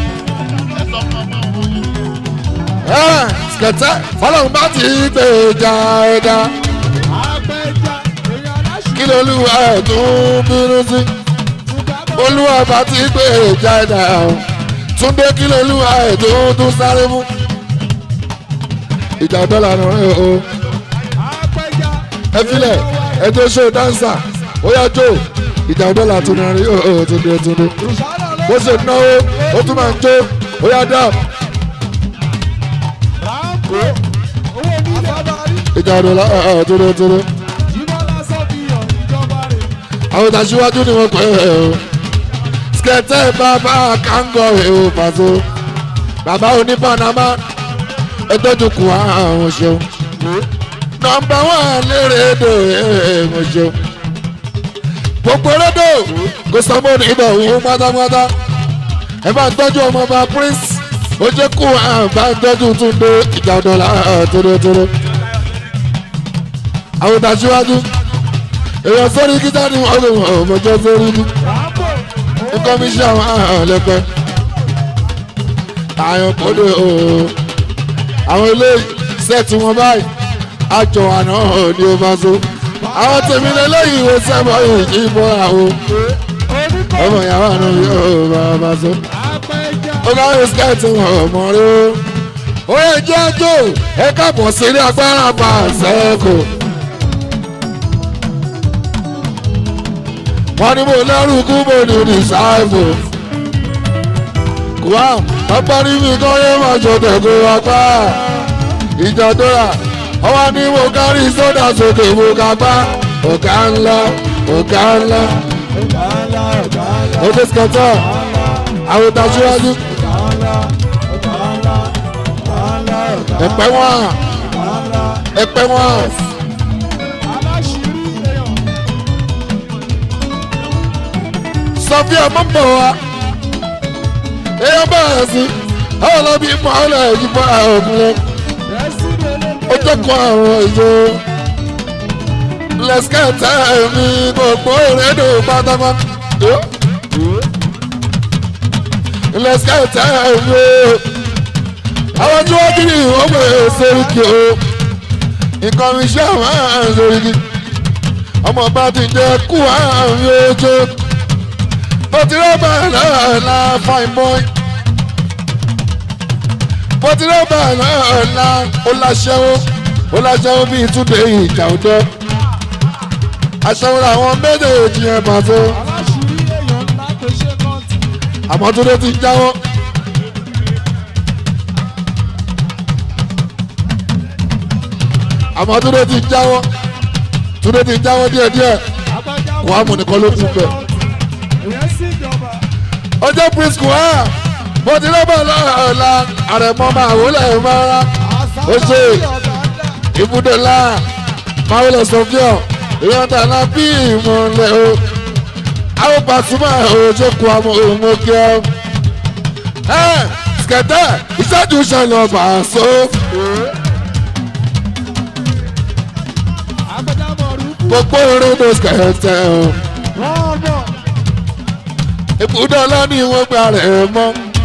ẹ̀ skẹ́tẹ̀ fọlọ́run bá ti gbé ìjà ẹ̀dá apẹja èèyàn aláṣùúrù. kí lóluwà ẹ̀ tún bínú sí olúwa bá ti gbé ìjà ẹ̀dá túndé kí lóluwà ẹ̀ tún tún sáré mú ìjà dọ́là nù rẹ̀ o. apẹja. ẹ filẹ̀ ẹ tó ṣe dáńsà ó yá jó ìjà dọ́là tó ní rí ó tó dé tó dé ìṣàlọ̀ ló. bó ṣe náwó ó tún máa ń jó ó yá dá ráńpò owó nílẹ̀. àsábàárì. ìjà dọ́là tó dé tó dé ìbọ̀lá sọ́kìyàn ìjọba rẹ̀. àwọn ìtàṣíwájú ni wọ́n pè é o skẹtẹ bàbá kángọ ẹ̀ o pàṣẹ bàbá oní panama ẹ tọ́jú kù àwọn ṣeun nọmba wọn lérè èdè ẹ̀ mo ṣeun gbogbo rédò kò sọmọ ní ibà òun pátápátá ẹ bá ń tọ́jú ọmọọba prince ó jẹ́ kó bá ń tọ́jú túnde ìjà ọ̀dọ́là tórótóró àwọn ìtàṣíwájú èèyàn sórí kíta ni wọ́n lè wọ́n ọmọjọ́ sórí ní ráńpò nǹkan mi ṣe àwọn àhàn lẹ́pẹ́ àyàn kọ́dé ooo àwọn ilé sẹ́ẹ̀tì wọn báyìí àjọ àná ní o bá so àwọn tèmi lélẹ́yìn ìwé sẹ́mọ̀ ìbọn àwọn ọmọ ìyàwó àná yóò bá bá so. ó ká yóò skẹ́ẹ̀tì ọmọ rẹ o. ó yẹ jẹ́ àjò ẹ káàbọ̀ sí ilé agbára pa àṣẹ́kù. wọ́n ní mo lẹ́rù kú mo ní rìsáìfù. kùwà bàbá rí mi kọ́ yé máa jọ tẹ̀kọ́ apá. ìjà tó rà ọwọ́ ní mo kárí sódà sókè mo ká gbá. ọ̀gá ńlá ọ̀gá ńlá. ó dé skẹ́tọ̀ àwọn ìtàsíwájú. ẹ̀pẹ́ wọn ẹ̀pẹ́ wọn. sọfíà mọ̀ bọ̀ wá èèyàn bẹ̀rẹ̀ sí àwọn ọlọ́bí mọ̀ ọ́ lẹ̀ yí bọ́ àwọn òkúlẹ̀ ó jẹ́kọ̀ọ́ àwọn ìjọ lẹ́sikẹ́tẹ̀ mi gbogbo ìrẹ́dò pátápátá lẹ́sikẹ́tẹ̀ mi àwọn tí wọ́n kiri wọ́n gbé sóríkì o nǹkan mi ṣe àwọn sóríkì ọmọ bá ti jẹ́ kú àwọn ojú bó ti rọ́bà náà la fine boy bó ti rọ́bà náà la ó láṣẹ́wó ó láṣẹ́wó bíi túnde ìjà òjò aṣẹ́wó làwọn méjèèjì yẹn pàtó àmọ́ túnde ti jáwọ́. àmọ́ túnde ti jáwọ́ túnde ti jáwọ́ díẹ̀díẹ̀ kò á mú nìkan ló kú bẹ́ẹ̀ ọjọ́ prisco ẹ̀ mo ti rọ́bà lọ́la àrẹ̀mọ́ máa wọlé mọ́ra ó ṣe ibùdó ńlá máa wọlé sọ́fíọ̀ èèyàn tàná bí ìmọ̀lẹ̀ o àwọn pàṣípà òjò kù àmọ́ òmùgẹ́ ọ. ẹ skẹtẹ ìṣẹ́jú ṣẹlẹ̀ ọba àṣọ. gbogbo orin ló skẹtẹ o ibùdó ọlọ́ni wọ́n gba rẹ̀ mọ́.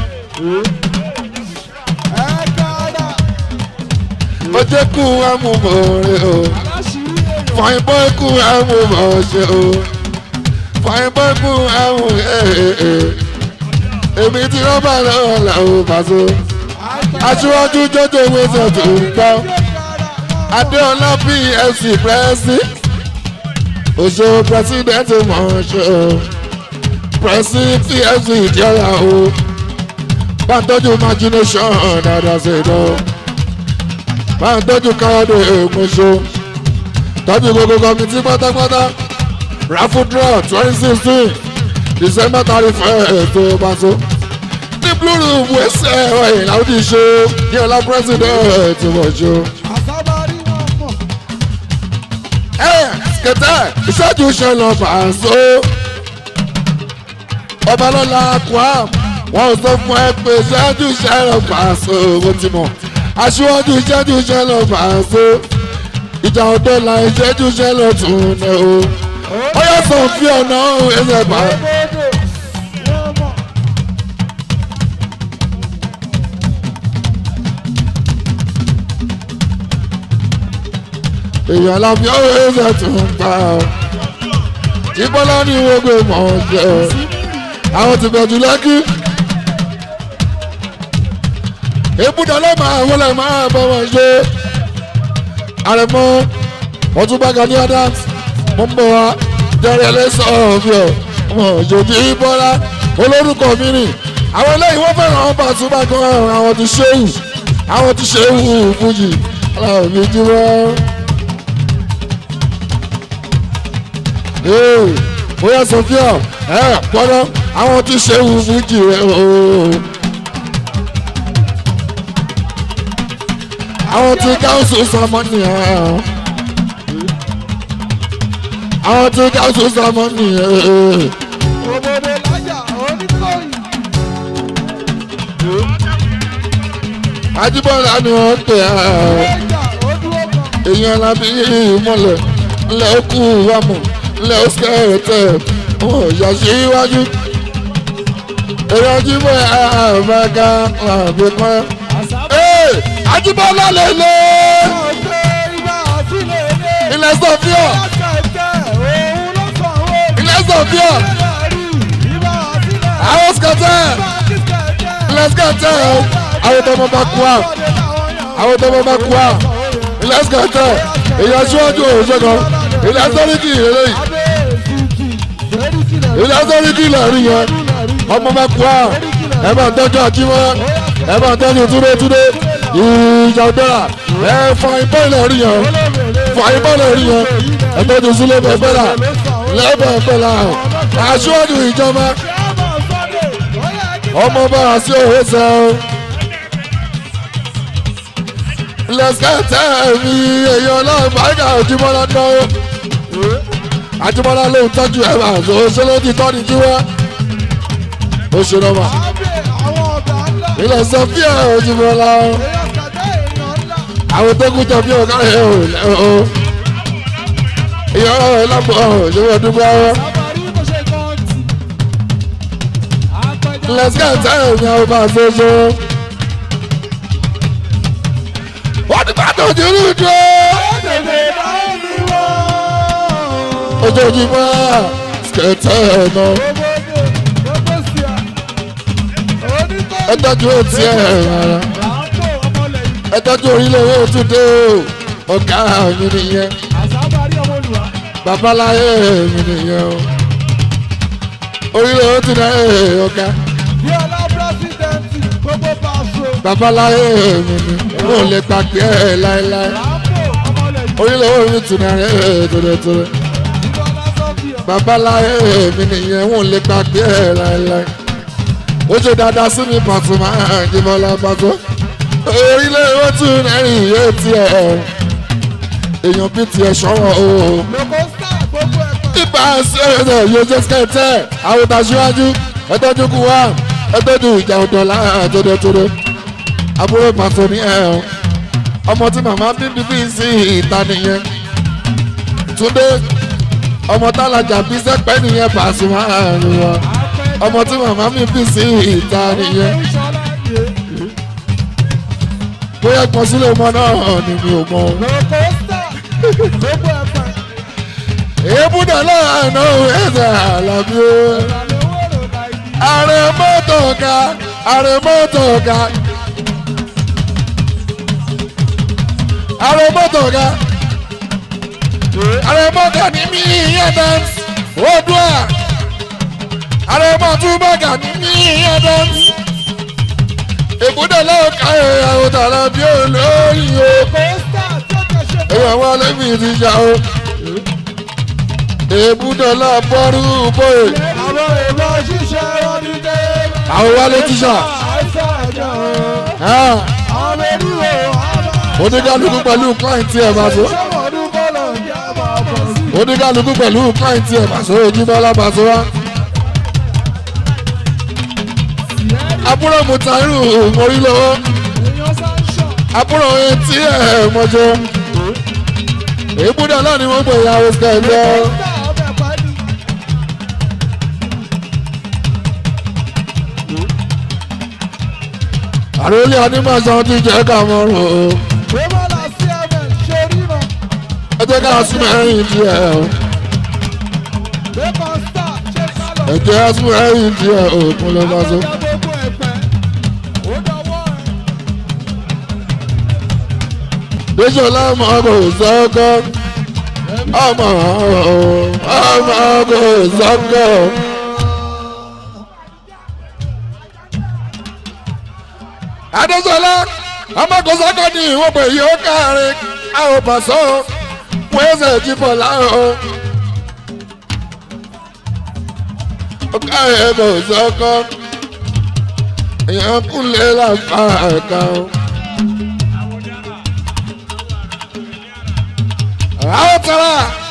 ó jẹ́ kú amúmọ̀ rẹ̀ o fàyín bọ́ kú amúmọ̀ ṣe o fàyín bọ́ kú amú ẹ̀ẹ́ èmi ti rọ́bà lọ́wọ́ làwọn bàṣọ. aṣíwájú jọjọ wẹsẹ̀ tó ń gbọ́ adéọlá pfc pẹ́ẹ́sì òṣèlú pẹ́sidẹ́ntì mọ̀ ṣe o pẹ̀sì pfc ìjọra o bá ń tọ́jú imagination dáadáa ṣe lọ bá ń tọ́jú káyọ̀dé èmọ̀ṣọ́ tọ́jú gbogbo kọ́mítì pátápátá raffle draw twenty sixteen december thirty first tó bá so ní blue room wẹ́sẹ̀ ọ̀yìn làwọn ti ṣe ní ọlá president wọ̀ ṣe. ẹ kẹtẹ ìṣẹ́jú ṣe lọ bàṣọ ọbalọ́la kwam wọ́n sọ fún ẹ pé ṣáájú ṣẹlẹ̀ fàṣọ owó tí mọ̀ aṣíwájú ṣáájú ṣẹlẹ̀ fàṣọ ìjà ọ̀dọ́ la ìṣẹ́jú ṣẹlẹ̀ tún ní o ó yẹ sọ fí ọ̀nà ẹsẹ̀ bá. èèyàn láfi ọ̀rọ̀ ẹsẹ̀ tún bá ọ tí bọ́lá ní gbogbo ìmọ̀ ọ̀jẹ̀ àwọn ti bẹ̀jú lẹ́kí. ibùdó ló máa wọlé máa bọ̀ wọ́n ṣe. àrẹ̀mọ ọtúnbá gani adams mo ń bọ̀ wá jẹ́rìí ẹlẹ́sọ̀ ọ̀fíọ̀ ọmọ òjòjì bọ́lá olórúkọ mi rìn. àwọn eléyìí wọ́n fẹ́ràn àwọn bàtúbà gan àwọn ti ṣéwù àwọn ti ṣéwù fújì aláwọ̀ mi jí wọ́n. bóyá sọfíà ẹ gbọ́dọ̀ àwọn tí ṣe wù fújì rẹ ooo. àwọn tí káwùsù sọmọ́nì ẹ̀ àwọn tí káwùsù sọmọ́nì ẹ̀. òbòdò lájà oníkóyì. Ajíbọ́lá ni wọ́n pè á. èèyàn lábí ìmọ̀lẹ̀ ńlẹ̀ ó kú wàmù ńlẹ̀ ó skẹ́rẹ̀tẹ̀ wọn ò yà sí iwájú. èèyàn jíbọ̀ àbáká àbí kan. ee Ajíbọ́lá lè lé ilẹ̀ sọfíà sọfíà àwọn skẹtẹ lẹsikẹtẹ àwọn tọmọ bá kú à àwọn tọmọ bá kú à lẹsikẹtẹ èyàn síwájú òṣèkan ilẹ̀ sọ́ríkì eléyìí ilẹ̀ sọ́ríkì lẹ́rìí yẹn ọmọ bá kú à ẹ bá tọ́jú àjímọ́ ẹ bá tọ́jú túndé túndé ìjà ọ̀dọ́rà ẹ fọ ìbọn ìlẹ̀rí yẹn fọ ìbọn ìlẹ̀rí yẹn ẹ tọ́jú sílé bẹ̀bẹ̀rà lẹ́bẹ̀ẹ́bẹ̀rà aṣíwájú ìjọba ọmọ bá a sí òwe sẹ́ o lẹ́sẹ̀tẹ̀ mi èèyàn náà báyìí àjùmọ̀lá náà àjùmọ̀lá ló ń tọ́jú ẹ̀ máa tó ṣe ló ti tọ́ ni jí wá ó ṣe lọ́wọ́ ilẹ̀ sọfíà òjìmọ̀lá àwọn tó kú jọ bí ọ̀gá rẹ̀ ò lẹ́wọ̀ ìyá ọ̀rọ̀ lápò òṣèlú ọdún bá wọ́n. let's get time ní àwọn bá a ṣe ṣe. wọ́n ti bá tó jùlọ dúró. ojoojúmọ́ skẹ̀tẹ̀ náà. ẹ tọ́jú etí ẹ̀ rárá. ẹ tọ́jú orílẹ̀ owó tún dé o. ọ̀gá mi nìyẹn. babaláyé mi nìyẹn o. orílẹ̀ owó tún dé ọ̀gá bíọ́lá pírẹsidẹ́ǹtì gbogbo pàṣẹ. babaláyé mi ni mo lè gbàgbé ẹ láéláé orílẹ̀ owó mi tún náà ẹ̀ tòdòtòdò babaláyé mi nìyẹn mo lè gbàgbé ẹ láéláé ó ṣe dáadáa sí mi pàtó máa ń jìbọlá pàtó orílẹ̀ owó tún náà yé tiẹ̀ èèyàn bí tiẹ̀ ṣọ́wọ́ o ibà sí ẹ̀rọ yóò jẹ́ skẹ́tẹ̀ àwòtá síwájú ẹ̀tọ́jú kú wá ẹgbẹ́dù ìjà ọ̀dọ̀ láàtọ̀dọ̀tọ̀dọ̀ àbúrò pàtó ní ẹ̀ ọ́ ọmọ tí màmá bíbí bí sí ìta nìyẹn túndé ọmọ tálajà bí sẹ́pẹ́ nìyẹn pàṣẹ máa ń wọ ọmọ tí màmá mi bí sí ìta nìyẹn bóyá kan sílé ọmọ náà ni mi ò mọ. èébú dà láàánú ẹ̀sẹ̀ àlàbí o ààrẹ mọ́tò ga ààrẹ mọ́tò ga ààrẹ mọ́tò ga ààrẹ mọ́tò ní mí yẹn dance odua ààrẹ mọ́tò bàgà ní mí yẹn dance ìbúdó lọ́wọ́ káyọ̀ ìyàwó tààrà bí olóyìn o èèyàn wọn lẹ́mí ti jà o ìbúdó lọ́wọ́ bọ́rú bóyè àwọn èèmọ̀ ṣiṣẹ́ ọdún dé. àwọn wálé tíṣà oníkálukú pẹ̀lú client ẹ̀ máa so oníkálukú pẹ̀lú client ẹ̀ máa so ojúbọ́lá máa so wá. àbúrò mutairu mórí lọ́wọ́ àbúrò etí ẹ̀ mọ́jọ́ èébúdà náà ni wọ́n gbé ìyàwó skẹ̀jọ́. àròlé onímọ̀sán ti jẹ́ ká mọ́ rò ó. ẹ jẹ́ ká sún ẹ̀yìn díẹ̀ o. ẹ jẹ́ sún ẹ̀yìn díẹ̀ o kún ló bá so. Bísọ̀lá ọmọ kò sọ́kọ́ ọmọ ọmọ kò sọ́kọ́. adéṣọlá ọmọkùnsọ́kọ́ ní ìwọ̀n pé yóò káàrin àwọn pàṣọ wọ́n ẹsẹ̀ jíbọ̀ láàrọ̀ ọkà ẹ̀kọ́ sọ́kọ́ èèyàn kúnlẹ̀ láǹfà ẹ̀ka o. àwọn tara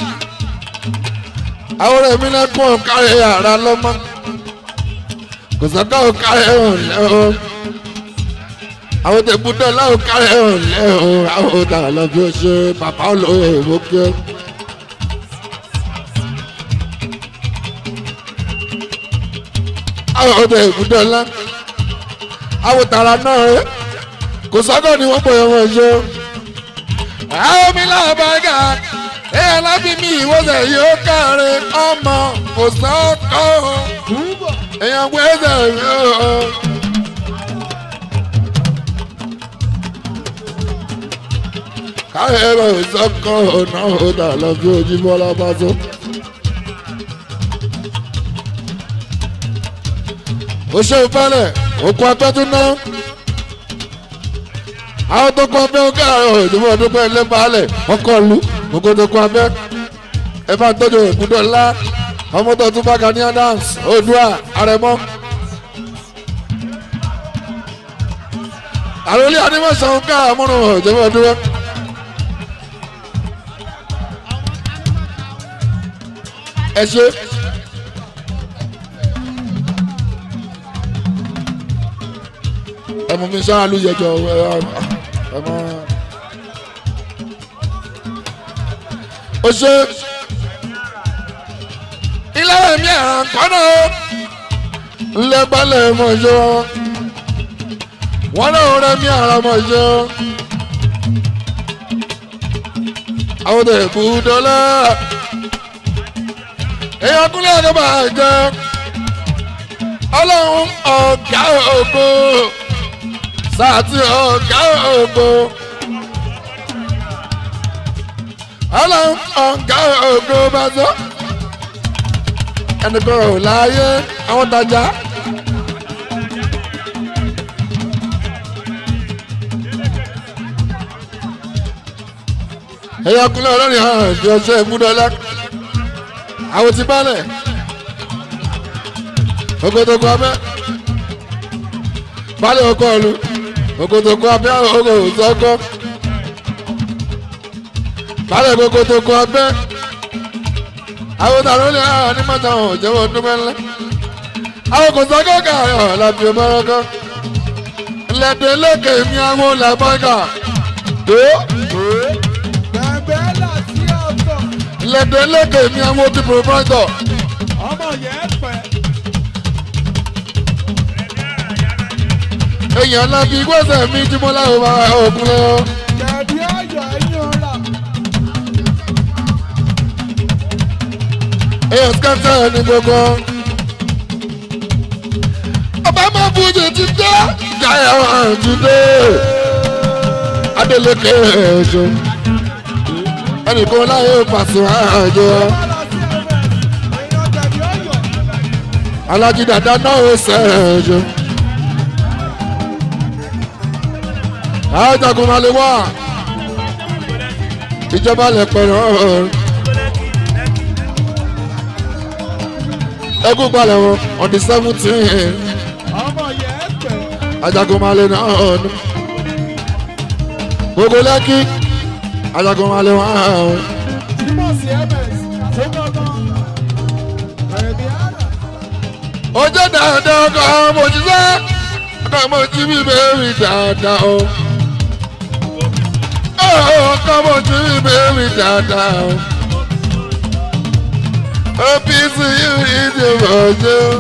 àwọn ọ̀rẹ́ mi lẹ́kùn ọ̀kárẹ̀ yàrá lọ́mọ kò sọ́kọ́ ọ̀kárẹ̀ ọ̀lẹ́ o àwọn tẹ̀gbọ́dọ̀ láwọn kárẹ̀ ọ̀lẹ́ o àwọn ọ̀tà lọ́bí ó ṣe bàbá olóyè ìmọ̀kẹ́. àwọn ọ̀tà ìbùdó ńlá àwọn tààrà náà rẹ kò sọ́kọ̀ ni wọ́n pè wọ́n ṣe. àwọn mi láwọn bá gà èèyàn lábí mi ìwọ́sẹ̀ yóò káre ọmọ kò sọ́kọ́ èèyàn gbẹ́sẹ̀ yóò. káyọ̀ ẹ̀rọ ìsọ́kọ̀ ọ̀nà ọ̀dà lọ sí ojúbọ́lá bá tó. ó ṣe ìfẹ́lẹ̀ òkú apẹ́tún náà àwọn tó kọ abẹ́ ọgá òdìbò ọdúnpẹ́ ilé baálẹ̀ ọkọ̀ lu gbogbo tó kọ abẹ́ ẹ bá tọ́jú ìbúdó ńlá ọmọ tó tún bá Gani Adams Oòduà Àrẹ̀mọ. àròlé anímọ̀sán ká àmúrun òjòwò ọdúnwẹ́. ẹ ṣe. ẹ mú mi sára ló yẹjọ ẹ ẹ mọ. o ṣe ilé mi àrùn kọ́nà ńlẹ́gbálẹ̀ mọ̀ ṣe wọ́n náà rẹ̀ mi àrùn mọ̀ ṣe. àwọn tó kú dọ́là èèyàn kúnlẹ̀ ọ̀dọ́ bá jẹ́ ọlọ́run ọ̀gá ògo sàtì ọ̀gá ògo ọlọ́run ọ̀gá ògo bá sọ ẹnìkan ò láàyè àwọn tajà. ẹ̀yà kúnlẹ̀ ọlọ́rin hàn bí ọṣẹ ìmúdọ́lá àwọn ti balẹ̀ ogodogo abẹ́ balẹ̀ ọkọ ọ̀lù ogodogo abẹ́ ogo òsọ́kọ́ balẹ̀ ogodogo abẹ́ àwọn tààrà olè hàn ní mọ́tà wọn ò jẹ́wọ́ ọdún mẹ́lẹ́ àwọn kò sọ́kọ́ kààyàn láti ọmọrọ́kọ́ lẹ́dẹ̀ lókè mi àwọn làbọ́gà tó bẹ́ẹ̀ là sí ọ̀tọ̀. lẹ́dẹ̀ lókè mi àwọn ti pòfáìtọ̀. ọmọ yẹn pẹ́. èèyàn lábí gbọ́sẹ̀ mi tí mo láwọn bá òkun lọ. kẹ̀bí ọ̀yọ́ ẹ̀yìn ọ̀la. èèyàn skẹ́tẹ̀ ní gbogbo. ọba máa bùjì ti dé jaya ti dé. adeleke ẹ̀ṣọ́ ẹnìkan láyé pàṣẹ àjọ. alájí dàda náà ó sẹ́ẹ̀ṣọ́. àjàgùn máa lè wá ìjọba lè pẹ̀lú ọ̀rọ̀ ẹkú balẹ̀ wọn on the seventeen ọmọ yẹn pẹ́. àjàgùn máa lè náà ọ̀nù gbogbo lẹ́kí àjàgùn máa lè wá ọ̀hún. Tímọ̀ sí ms tó gbọ́ngàn. kẹ̀bí àrà. ojú dáadáa ọkọ̀ ọmọ òṣìṣẹ́ ọkọ̀ ọmọ tí mi bẹ́ẹ̀rì dáadáa o. ọkọ̀ ọmọ tí mi bẹ́ẹ̀rì dáadáa o. OPC yìí ní ìdìbò ṣe o.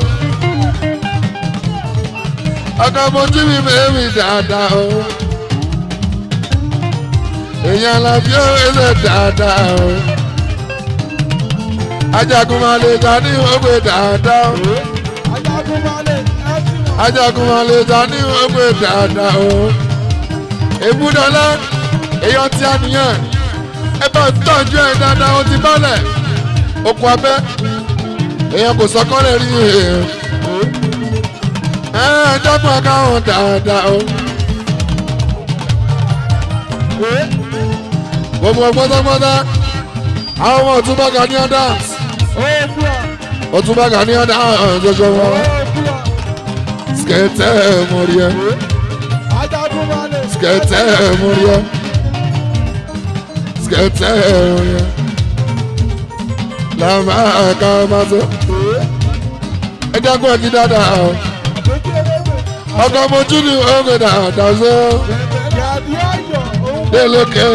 ọkọ̀ ọmọ tí mi bẹ́ẹ̀rì dáadáa o. èèyàn làbí òwe dáadáa o. ajagun máa lè ta ní ògbé dáadáa o ajagunmalè ẹtì wọn. ajagunmalè ta ní ọgbẹ́ dáadáa o. èbúdọ́lá èèyàn tí a nìyẹn ẹ bá tọ́jú ẹ dáadáa ó ti bálẹ̀ okùn abẹ́ èèyàn kò sọkọ́lẹ̀ rí èèyàn. ẹ ẹ dọ́gbọ́n káwọn dáadáa o. gbogbo pátápátá àwọn ọmọ òtúbọ̀ Gani Adams òtúbọ̀ Gani Adams ṣoṣo wọn skẹtẹ mọriẹ ajagunmalè. skẹtẹ mọriẹ skẹtẹ mọriẹ làmà ká má so ẹjẹ kó ẹjí dáadáa o ọkọ mojú ni oge dáadáa so kẹ̀bí ọ̀yọ́ òun. délókè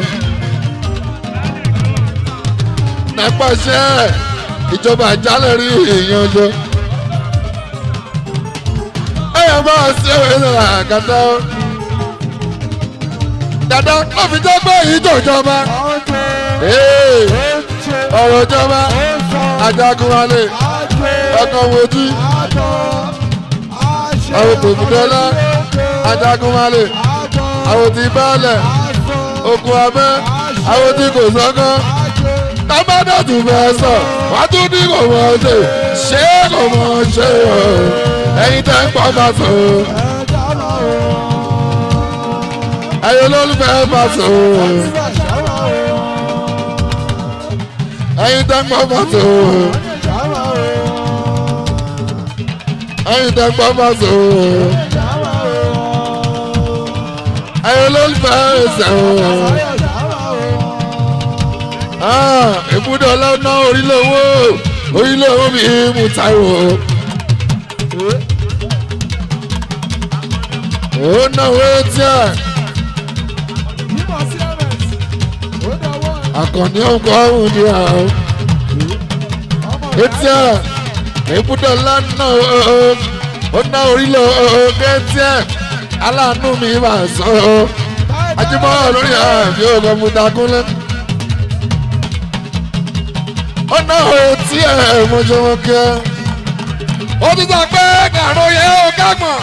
nípasẹ̀ ìjọba àjálẹ̀ rí ìyanjọ. ẹ̀yà máa ṣe ìwé ìlànà àkàtà ó. dada ó fi jẹ́ pé ìjọ ìjọba ọ̀rọ̀ ìjọba ajagunwale ọkọ̀ wojú àwọn tòmùdọ́lá ajagunwale àwọn tí báàlẹ̀ okùn abẹ́ àwọn tí kò sọ́kàn tábàdà tún fẹ́ sọ wá tún ní kò mọ̀ ṣe ṣé kò mọ̀ ṣe o ẹ̀yin tẹ́ ń pọ̀ bá sọ ẹ̀yin olólùfẹ́ bá sọ ẹ̀yin tẹ́ ń pọ̀ bá sọ ẹ̀yin tẹ́ ń pọ̀ bá sọ ẹ̀yin olólùfẹ́ ẹ̀sẹ̀ o ìbúdó ọlọ́nà orílẹ̀-èwò orílẹ̀-èwò mi mú táìwò. ó náwó etí ẹ̀. àkànní ọkọ̀ ọ̀hún ni àwọn. etí ẹ̀ ìbúdó ọlọ́nà ó ná orílẹ̀-èwò etí ẹ̀ aláàánú mi máa sọ ọ́ ajímọ́ lórí àmì ògùn mùtàkùnlé ọ̀nà òtí ẹ̀ mọ̀jọ̀mọ̀ kẹ́. ó ti sọ pé kàró yẹ ó kágbọ̀n.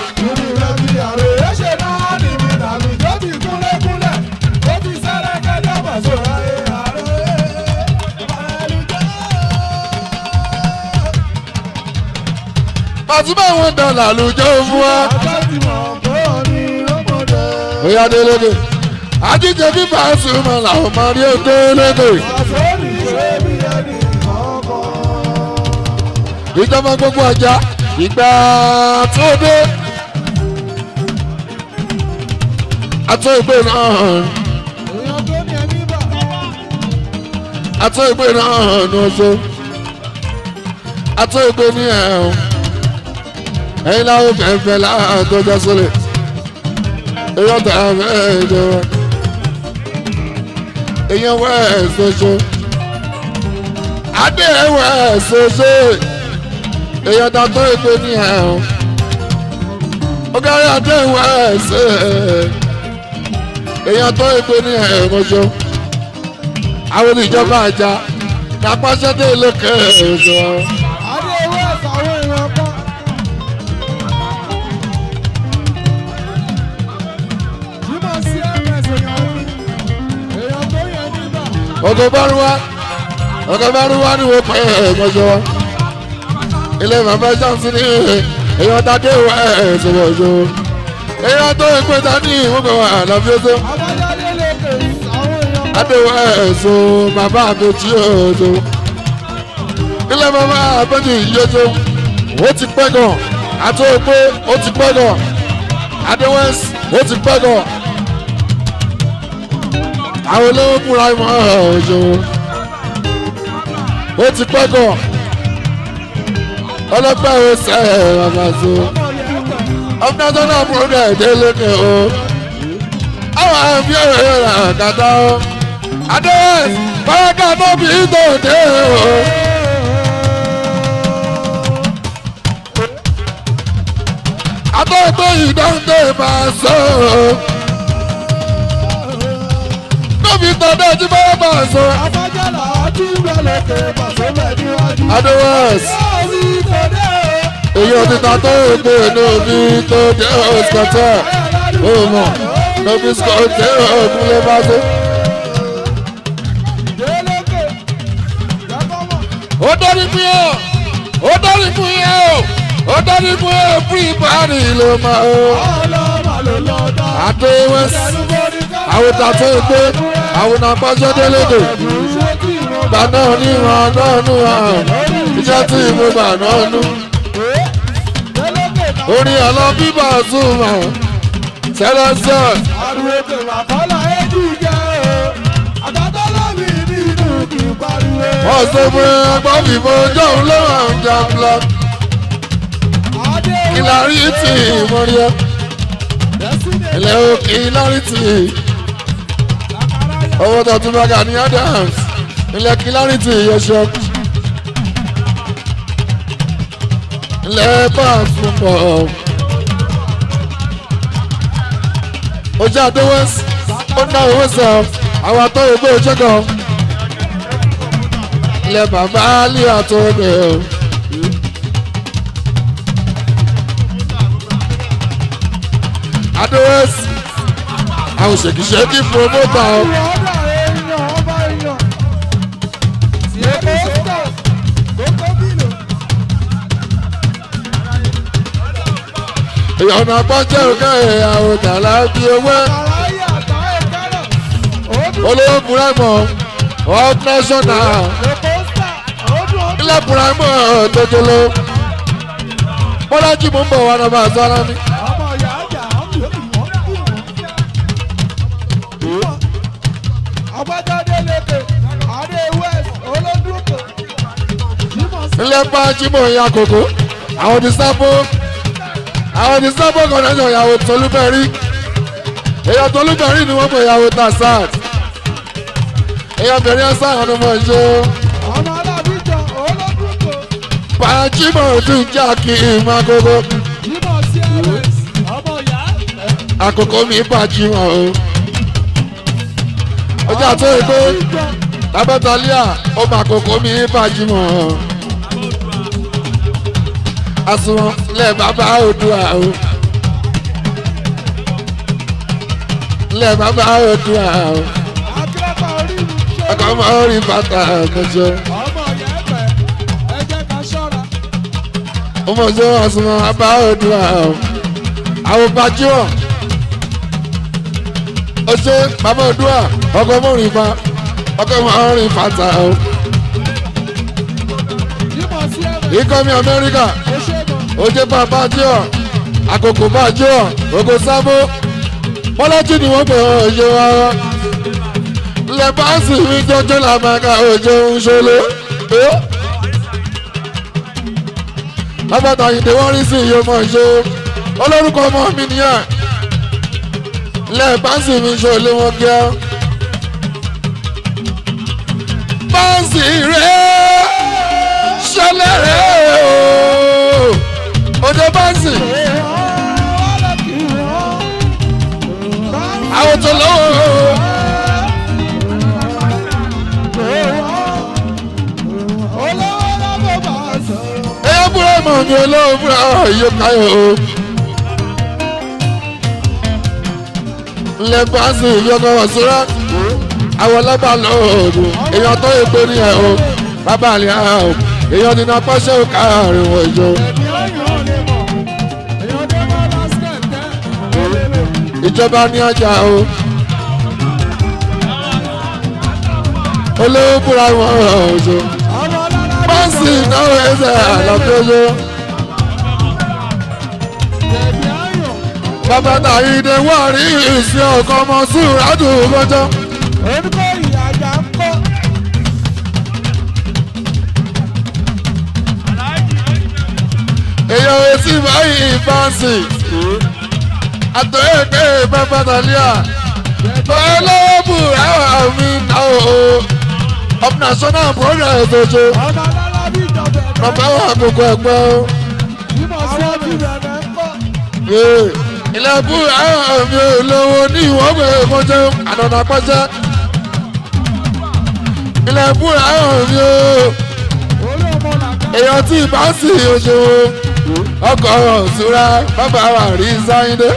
pàtúbà wọn dọ̀là lójó fún wa. bóyá délégé àjíjẹ fífa súnmọ́ làwọn máa rí ó délégé. ìjọba gbogbo ọjà ìgbà tó dé atọ́ ìgbé náà atọ́ ìgbé náà ní ọjọ́ atọ́ ìgbé ní ẹ̀hún ẹ̀yin láwọn fẹ́fẹ́ láàtọ́jọ́ sílẹ̀ èyàn tẹ̀ ẹ́ fẹ́ ìjọba èyàn wẹ́ ẹ̀ ṣoṣo adé ẹ̀ wẹ́ ẹ̀ ṣoṣo èèyàn ta tó ètò ní ẹ̀hún ọgárí àdéhùn ẹ̀ṣẹ̀ èèyàn tó ètò ní ẹ̀hún ọjọ́ àwọn ìjọba àjà kápásẹ́dé lókè ẹ̀ṣọ́. ọgọ bá rú wa ọgọ bá rú wa ni wọ́n pẹ́ ẹ̀ẹ́dọ́jọ́ wa ilé bàbá ṣáàṣì ní èèyàn tàdé wà ẹ̀ ṣòwò ṣòwò èèyàn tó ń pè tání ìwúkọ̀ wà láfi ó tó adéwà ẹ̀ ṣò bàbá àbẹ̀tí ẹ̀ ṣò ilé bàbá àbẹ̀tí yìí ṣò ó ti pẹ́ gan àti òpé ó ti pẹ́ gan adéwẹ́s ó ti pẹ́ gan àwọn olówó múra ìmọ̀ ẹ̀ ṣò ó ti pẹ́ gan ọlọ́pàá ò sẹ́ ẹ̀ bàbá so ọmọdé tó náà múlò dẹ̀ dé lókè o àwọn àmì ọ̀rẹ́ rẹ̀ kàtà o adé báyọ̀ká tó bí tó dé o. àtọ́gbé ìdáǹdè máa sọ o tóbi tọ́dọ̀ tí bá máa sọ. afájálà ọtí gbẹlẹkẹ pàṣẹ níwájú. adéwọ́sì èyí òtítà tó gbé níbi tó jẹ́ òṣìkọ̀tẹ́ ó mọ̀ níbi sọ̀tẹ́ òkúlé bá tó. ó dọ́rí fún yẹn ó dọ́rí fún yẹn o ó dọ́rí fún yẹn fún ìbáraì ló máa o. adéwọ́sì àwọn tàtó gbé àwọn àpáṣọ délédè gbà náà ní ìwọ̀n náà nù hàn iṣẹ́ tí mo bà náà nù orin ọ̀lọ́ bíbà zuma sẹ́lẹ̀sẹ̀. àrùwẹ̀tẹ̀ àkọ́là ẹ̀jú jẹ́ o àtàtà lómi nínú kí n pariwo. wọ́n sọ fún ẹgbọ́n fìbò jọ̀hún lọ́wọ́ àwọn jàmbla kìlárí tì í mọ́ríọ́ ilẹ̀ o kìlárí tì í owó tó tún bá gà ní adams ilẹ̀ kìlárí tì í yọṣọ ilẹ̀ bọ́ọ̀s fún bọ́ọ̀ ojú àdéwọ́sì ó ná owó sọ àwọn atọ́ ìgbé òṣèkọ̀ ilẹ̀ bàbá lé àtọ́ ẹgbẹ́ o. adéwẹ́sì àwọn òṣèkìṣẹ́kì promoter o. ìyọ̀nà pọ́ńjẹ́ òkè àwọn tàlà bí owó olówó buraimọ̀ up national ilẹ̀ buraimọ̀ tójúló bọ́lájì mú bọ̀ wá náà bá a sọ́ra mi. ilẹ̀ pàjìmọ̀ ìyá kòkó àwọn ti sábó àwọn ti sábó kọ̀ọ̀dọ̀ ìyàwó tolúbẹ̀rí èèyàn tolúbẹ̀rí ni wọ́n mọ̀ ìyàwó tasat èèyàn bẹ̀rẹ̀ ẹ̀sán àwọn ọmọ ìṣó. pàjìmọ̀ tún jà kí ìmọ̀ àkókò àkókò mi pàjìmọ̀ o ọjà tó yẹ pé tábẹ́tàlíà ó mà àkókò mi pàjìmọ̀ o àsùnwọ̀n lẹ́ bàbá òdùà o lẹ́ bàbá òdùà o ọkọ̀ mọ́ orí bàtà mọ́jọ́ ọmọjọ́ àsùnwọ̀n bàbá òdùà o àwọn bàjọ́ ó ṣe bàbá òdùà ọkọ̀ mọ́ orí fa ọkọ̀ mọ́ orí bàtà o ikọ̀ mi Amẹ́ríkà oje bàbá jẹ́ ọ̀ àkókò bá jẹ́ ọ̀ ògo sábó bọ́lájì ni wọ́n pè ọ́ ṣe wá lẹ́bàásì mi jọjọ́ làmàkà òjò ń ṣọlẹ̀ lábàtà ìdè wọ́n rí sí iye mọ̀ ṣe olórúkọ ọmọ mi nìyẹn lẹ́bàásì mi ṣọlẹ̀ wọn kíá báńsì rẹ̀ ṣẹlẹ̀ rẹ̀ ooo òde báńsì. àwọn tó lọ́wọ́. ẹyẹ búrẹ́ mọ̀ ní olówó búrẹ́ yóò káyọ̀ o. ilẹ̀ báńsì yọkọ̀ wọ̀ sọ́ra àwọn ọlọ́ba lọ́ọ̀dún èèyàn tó yẹ pé ní ẹ̀ o bàbá àlẹ́ àwọn èèyàn nínú apáṣẹ òkà àrùn ìjọ. ìjọba ní ọjà o olówó búra wọn ọjọ bọ́ǹsì náà ẹsẹ̀ àlọ́kọ́jọ́. bàbá tàyídé wà rí ìsìn ọkọ̀ ọmọ sùúràtù lọ́jọ́. orúkọ ìyàjà ń kọ́. èèyàn etí báyìí báǹsì àtọ̀yẹ̀kẹ́ bàbá tàlíà olóòbù àwọn mi náà o of national progress ojo bàbá wa àkókò ẹ̀pẹ́ o. ilẹ̀kùn àwọn mi ò lówó ní ìwọ́gbẹ̀ mọ́jẹ́ ànànà pẹ́jẹ́ ilẹ̀kùn àwọn mi ò èèyàn tí ìbá sì oṣooṣo ọkọ̀ ọ̀ṣúra bàbá wa rí sáyidé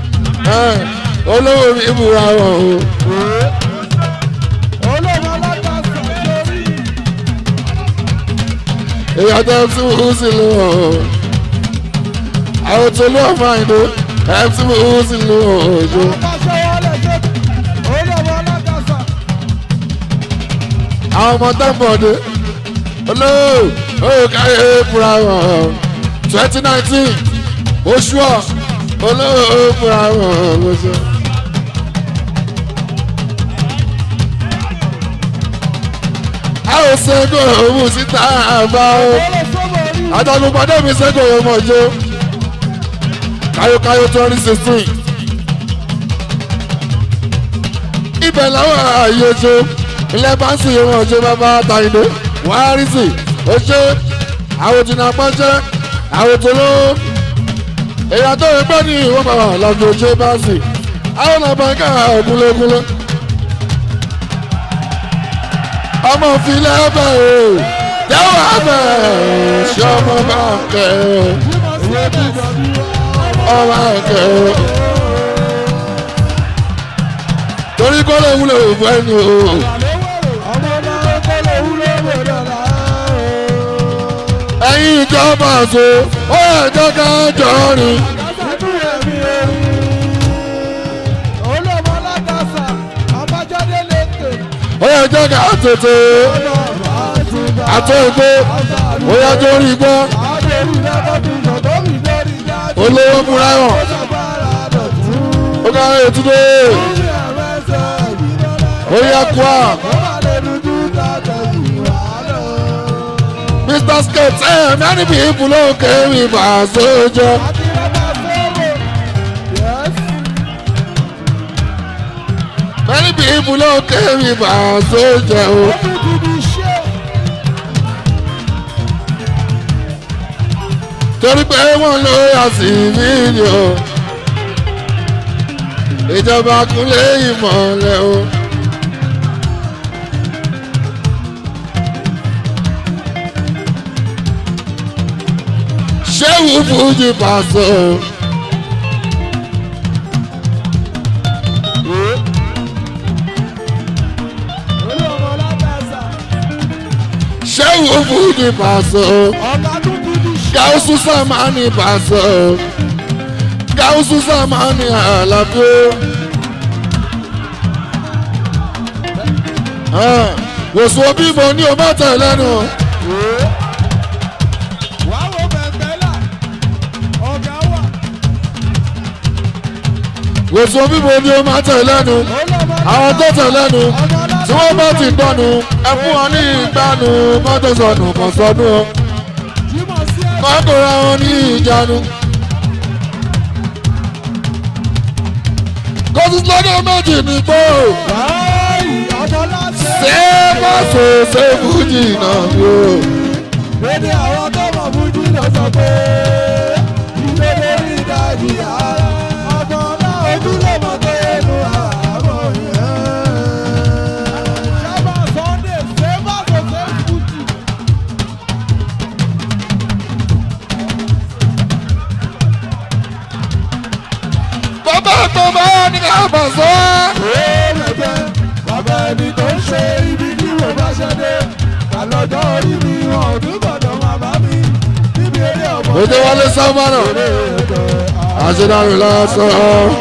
olówó mi búra wọn o. èèyàn tó ń tún ú sí lò ó àwọn tó ló ọmọ àìdó ẹ̀ ń tún ú sí lò ó ojú. àwọn ọmọ tó ń bọ̀ dé olówó ó káyé búra wọn twenty nineteen oṣù ọ̀ olówó ó búra wọn lóṣù. a ò ṣẹ́gun òun síta àbá o àtàlùpàdé mi ṣẹ́gun òun mọ̀jọ́ káyọ̀káyọ̀ twenty sixteen ibẹ̀ làwọn ààyè oṣù ilẹ̀ báńsì yìí wọ́n ṣe bàbá tàyíndé wàhálìsì ó ṣe àwọn òjìnà pọ́nṣẹ́ àwọn òtòló èèyàn tó ń gbọ́ ní ìwọ́n bàbá lọ́dún oṣù báńsì àwọn àbáńká ògúnlógúnló. ọmọ filẹ̀ bẹ̀ o jẹ́wọ́ abẹ́ ṣé ọmọ bá kẹ́ o ọmọ kẹ́ o. torí kó lè wúlò fún ẹni o. ẹ̀yin ìjọba àṣọ ó yẹ jẹ́ ká jọ rìn. ó yẹ jẹ́ ká tètè àtọ́ ìgbó ó yẹ tó rí gbọ́ olówó múra hàn ó ká ètùtù ó yẹ kú à. Mr. Skate, eh, many people don't carry my soldier. Many people don't carry my soldier. Oh. torí pé wọ́n ló yà sí fídíò ìjọba kúnlé ìmọ̀lẹ̀ o. ṣéwù fújì pàṣẹ. ṣéwù fújì pàṣẹ. gáúsù sàmánì pàṣẹ. gáúsù sàmánì àlàbí. wòsàn bímọ ní o má tẹ̀ lẹ́nu. wòsàn bíbo ni ó máa tẹ̀ lẹ́nu àwọn tó tẹ̀ lẹ́nu tí wọ́n bá ti gbọ́nu ẹ fún wọn ní ìgbàanu mọ́tò sọnù kan sọnù o kọ́kọ́ra wọn ní ìjánu. kọ́sí lọ́dọ̀ méjì ní gbó ṣé pàṣẹ ṣé fújì náà ni o. Bẹ́ẹ̀ni àwọn tó mọ̀ fújì lọ sọ pé ìlérí rí dájú ara ọgbọ̀n náà ojúlé mọ̀ tó yẹnu àmọ́ yẹn. Ṣábà Sunday ṣé bá kò ṣe fújì. bàbá tó bá ní kábà sọ. Ẹ̀ẹ́dẹ̀gbẹ́ bàbá ẹni tó ń ṣe ibi tí mo bá ṣe dé. Àlọ́jọ́ orí mi wọn ò tún gbọ́dọ̀ máa bá mi níbi eré ọmọ. òde wọlé sámánà àṣedàrú lásán.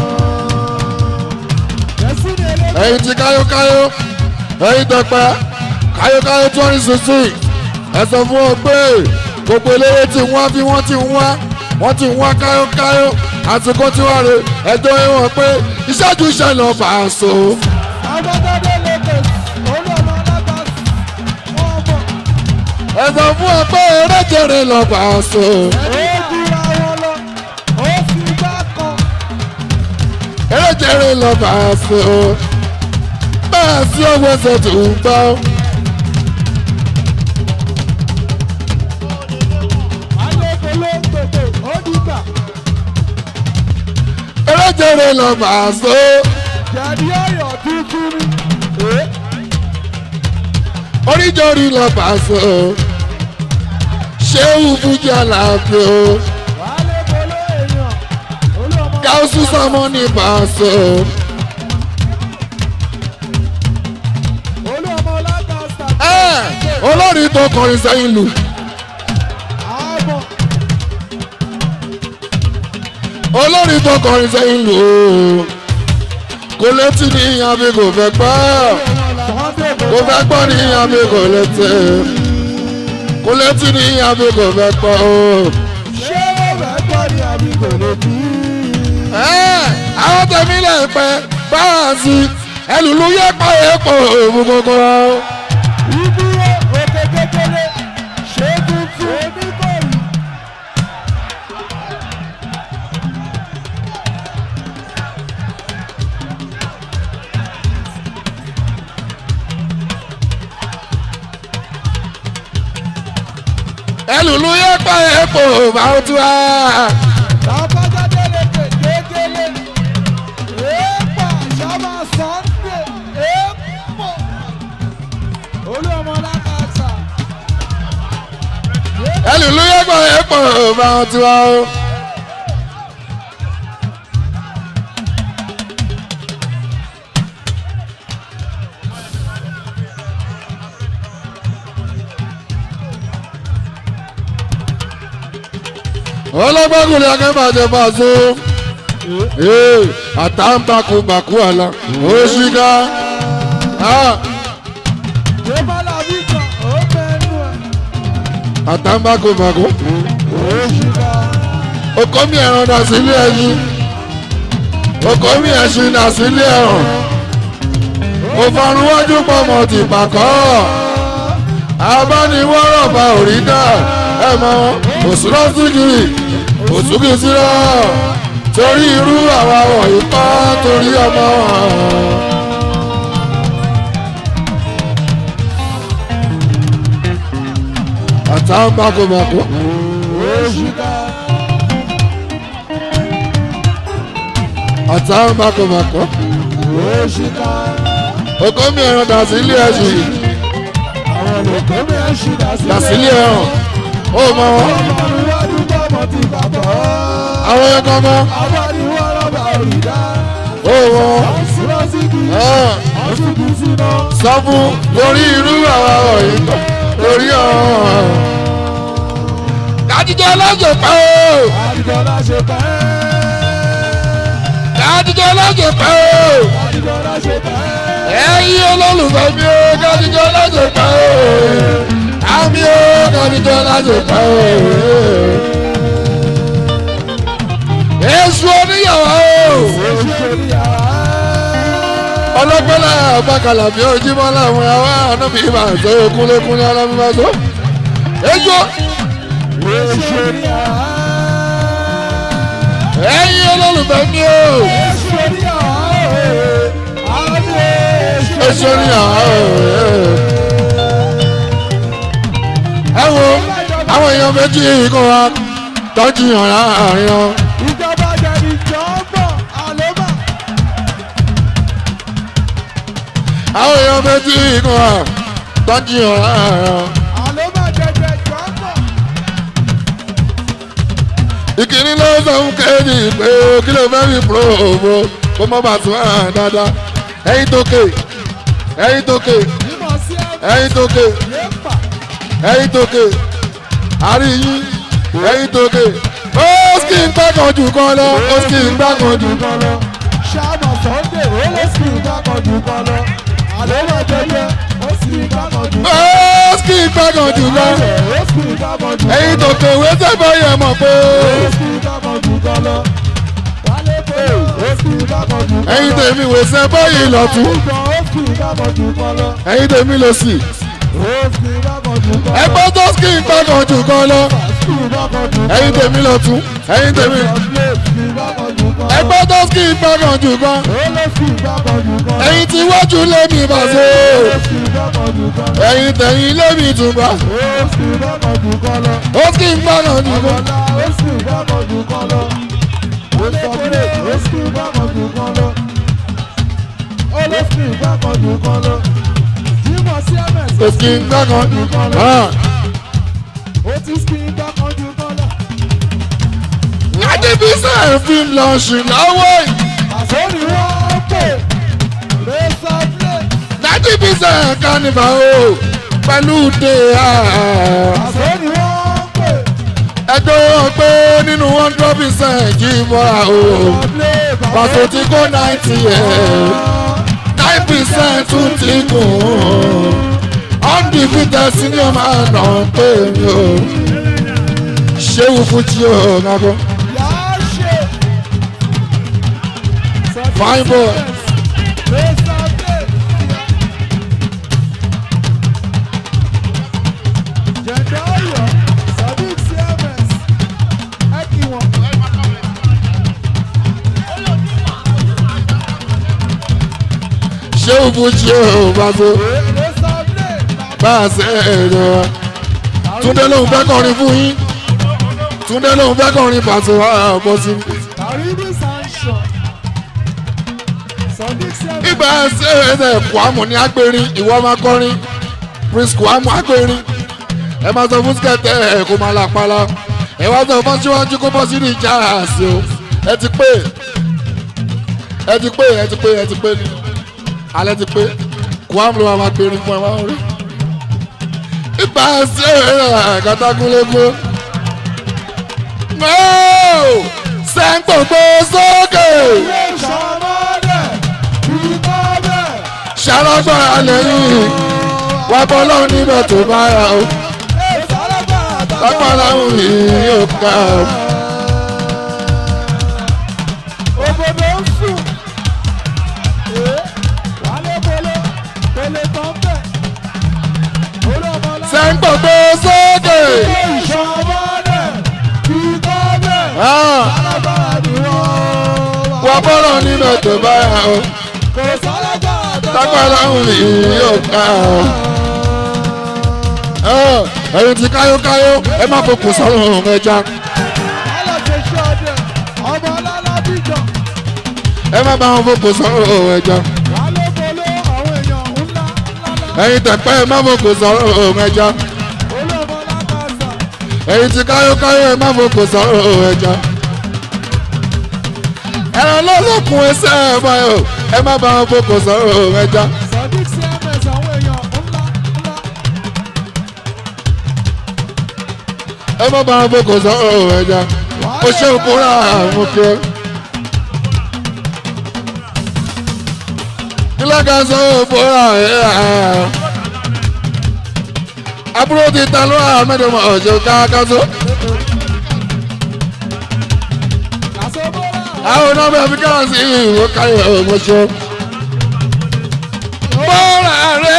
ẹyin ti káyókáyó ẹyin tẹpẹ káyókáyó twenty sixteen ẹ sọ fún ọ pé gbogbo eléré tí wọ́n bí wọ́n ti ń wá wọ́n ti ń wá káyókáyó àsìkò tí wọ́n rè ẹjọ́ ìwọ̀n pé ìṣẹ́jú iṣẹ́ lọ bá a so. Agbọ́dọ́dé lókè olú ọmọ alágbàsí wọ́n bọ̀. ẹ sọ fún ọ pé eréjèrè lọ bá a so. Ó jura wọn lọ, ó fi gbá kan. eréjèrè lọ bá a so. bẹ́ẹ̀ sí owó ẹsẹ̀ tó ń gbọ́. Alẹ́kọ̀ọ́ ló ń tètè, ó dìgbà. eréjèrè lọ bá a so. Jẹ̀dí ọ̀yọ́ tuntun ni. oríjọ́rí lọ bá a so. ṣéwù fújì àlàáfíà o. Alẹ́kọ̀ọ́ ló èèyàn, olú ọmọ káwùsù sọmọ ní bá a so. olú ọmọ alágbàsí. ẹ olórin tó kọrin sẹ́yìn lù. Àbọ̀ olórin tó kọrin sẹ́yìn lù ó. kò létí ní abẹ́ kò fẹ́ gbọ́. Sunday kò fẹ́ gbọ́ ní abẹ́ kò létí. kò létí ní abẹ́ kò fẹ́ gbọ́ o. ṣé ó fẹ́ gbọ́ ni àbí kò lè bí? ẹ àwọn tẹ̀mí lè pẹ́ báwa sí ẹlùlú yẹ pa epo òògùn gbogbo. Ìdúró òkè kékeré ṣé tuntun oníkòyí. ẹlùlú yẹ pa epo báwo tí wá. Bàbájáde lè pè kékeré. pọ̀ bá wọn ti wá o. ọlọ́gbọ́kùnrin akẹ́bàjẹ́ bá a so àtàǹbàkùbàkù àlà òṣìkà àtàǹbàkùbàkù okòmí ẹ̀rọ dà sílé ẹyin okòmí ẹ̀sìn dà sílé ẹ̀rọ òfarunwájú pọ̀mọ̀ ti pàkọ́ abániwọ́rọ̀ bá òrí dà ẹ̀ mọ́ òsúrọ́sìkì òsúkì síra torí irú àwa wọ̀nyí pa torí ọmọ wọn. àtàwọn bákòbákò. àtàwọn bákòbákò. òkò mi ẹran dà sí ilé ẹ̀sìn. dà sí ilé ẹ̀ràn. ó mọ wọn. àwọn yẹn kọ́ mọ́. ó wọn. sọ fún torí irú àwa wọ̀nyí pa torí ọ̀hún. Kàdíjọ́ lọ́jọ́ pẹ́ o. Kàdíjọ́ lọ́jọ́ pẹ́. Kàdíjọ́ lọ́jọ́ pẹ́ o. Kàdíjọ́ lọ́jọ́ pẹ́. Ẹyin olólùfẹ́ mi o, kàdíjọ́ lọ́jọ́ pẹ́ o. Àmì o, kàdíjọ́ lọ́jọ́ pẹ́ o. Èṣù oníyàwó o. Èṣù oníyàwó. Ọlọ́pẹ́lá àbákalà bí ojúmọ́ làwọn àwa àná mi máa tó kúnlékúnlé alámi máa tó. Èṣù Èṣù oníyàwó. ẹ̀yin olólùfẹ́ mi o. Èṣù oníyàwó. Àmì èṣù Èṣù oníyàwó. Ẹ wo àwọn èèyàn méjì kan wa tọ́jú yàn láàrin wọn. Ìjọba jẹ̀bi jọ́bọ̀ àlébà. Àwọn èèyàn méjì kan wa tọ́jú yàn láàrin wọn. Àlébà jẹjẹ jọ́bọ̀. ìkíní ló sọ fún kéèdì pé kí ló fẹ́ fi pro òfo kó mọ́ bá tún hàn dáadáa ẹyin tó ké ẹyin tó ké Ìmọ̀ sí ẹ̀mí. ẹyin tó ké Yéèpà. ẹyin tó ké àríyìn ẹyin tó ké ó sì ń gbàgàn jù kan lọ ó sì ń gbàgàn jù kan lọ. Ṣáàmà Sunday ó lè sì ń dákan jù kan lọ. Àlébà jẹjẹ ó sì ń dákan jù kan lọ. ó sì ń gbàgàn jù lọ. Ó sì ń dákan jù kan lọ. ẹyin tó ké wé sẹ́fọ̀ yẹn mọ̀ pé Ó sì ń dákan jù kan lọ. Wálé pé ó sì ń dákan jù kan lọ. ẹyin tèmi wé sẹ́fọ̀ yìí lọ́tún Ìgbọ̀n ó sì ń dákan jù kan lọ. ẹyin tèmi lọ sí Ó sì ń dákan jù kan lọ. ẹgbẹ́ tó sì ń gbàgàn jù kan lọ Ó sì ń dákan jù kan lọ. ẹyin tèmi lọ́tún ẹyin tèmi. Ó sì ń dákan jù kan lọ. ẹgbẹ́ tó kì í gbọ́dọ̀ jù kan Ó lè sì ń dákan jù kan lọ. ẹ̀yin tí wájú lémi bàṣẹ Ó sì ń dákan jù kan lọ. ẹ̀yin tẹ̀yìn lémi tùbà Ó sì ń dákan jù kan lọ. ó kì í gbọ́dọ̀ jù kan Ọ̀la ó sì ń dákan jù kan lọ. Ó sọ pé ó sì ń dákan jù kan lọ. Ó lè sì ń dákan jù kan lọ. Jímọ̀ sí MS. ó kì í gbọ́dọ̀ jù kan lọ. Ó ti sì ń dákan jù kan lọ. láti fi sẹ́ẹ̀ fi lọ sùn lọ́wọ́ yìí Àsọ̀rí wọ́n pè. Rẹ́sàbílẹ̀. láti fi sẹ́ẹ̀ kánìfà o pẹ̀lú dé Àsọ̀rí wọ́n pè. ẹjọ́ wọn pé nínú hundred percent jí mọ́ra o pàṣẹ tí kò ninety nine percent tún ti kùn undefeated senior man náà pé mi o ṣéwù fújì o nàbọ Yàá ṣe. fine boy Rẹ́sàbílẹ̀. Jẹ̀dá Ọ̀yọ́. Sadiq CMS. Ẹ kí wọn. ṣéwù fújì o bàbá Rẹ́sàbílẹ̀. bá a ṣe èrò wa túndé lòun fẹ́ kọrin fún yín túndé lòun fẹ́ kọrin pàṣẹ wa bọ́ sí i. Kàríbí Sanṣọ. Sadiq CMS. ibà ṣe ẹsẹ̀ kwamù ní agbèrin ìwọ máa kọrin prince kwamù agbèrin ẹ máa sọ fún skẹtẹ ẹ kó máa lápálá ẹ wá sọ fún síwájú kó bọ́ sí ní ìjà àṣì o ẹ ti pé ẹ ti pé ẹ ti pé ẹ ti pé ni alẹ́ ti pé kó àmì ló máa gbérin fún ẹ máa ń rí ipa ṣe kàtàkùnlékún sẹ́ńgbògbò sókè ṣàlọ́gbọ̀n lẹ́yìn wà bọ́ lọ́wọ́ níbẹ̀ tó bá yà ó lápá láwọn yìí yóò ká ó. Òbòdò ń sùn. Wálé polo, pele tán bẹ̀. Olú ọmọ ọlá. sẹ́ńgbògbò sókè Ìṣọ̀mọ́lẹ̀ kí tọ́ bẹ̀. Ah, Alágbára ni wọ́n. wà bọ́ lọ́wọ́ níbẹ̀ tó bá yà ó Kò sálágbára tó lápá láwọn yìí yóò ká ó. Ah, ẹ̀yin ti káyókáyó ẹ má fokùn sọ́run ẹja Aláṣẹ ṣe ọdẹ. Ọmọ ọlọ́lá bíjọ. ẹ má bá wọn fokùn sọ́run ẹja Wálé polo, àwọn èèyàn ńlá ńlá. ẹ̀yin tẹ̀pẹ́ ẹ má fokùn sọ́run ẹja Olú ọmọ ọlá kàṣà. ẹ̀yin ti káyókáyó ẹ má fokùn sọ́run ẹja. ẹran lọ́lọ́kùn ẹsẹ̀ ẹ báyọ̀ ẹ má bá wọn fokùn sọ́run ẹja. Sadiq CMS àwọn èèyàn ńlá ńlá. ẹ má bá wọn fokùn sọ́run ẹja. ó ṣe òkúra àwọn òkè. ilé kan sọ òkúra ẹ̀ àbúrò ti ta lóra mẹ́tẹ̀ẹ̀mọ̀ ọ̀ṣọ́ káàkásó. àwọn ọ̀nà bẹ́ẹ̀ fi kára sí ìwé káyọ̀ ọ̀gbọ̀ṣọ́. bọ́ọ̀lù rẹ̀.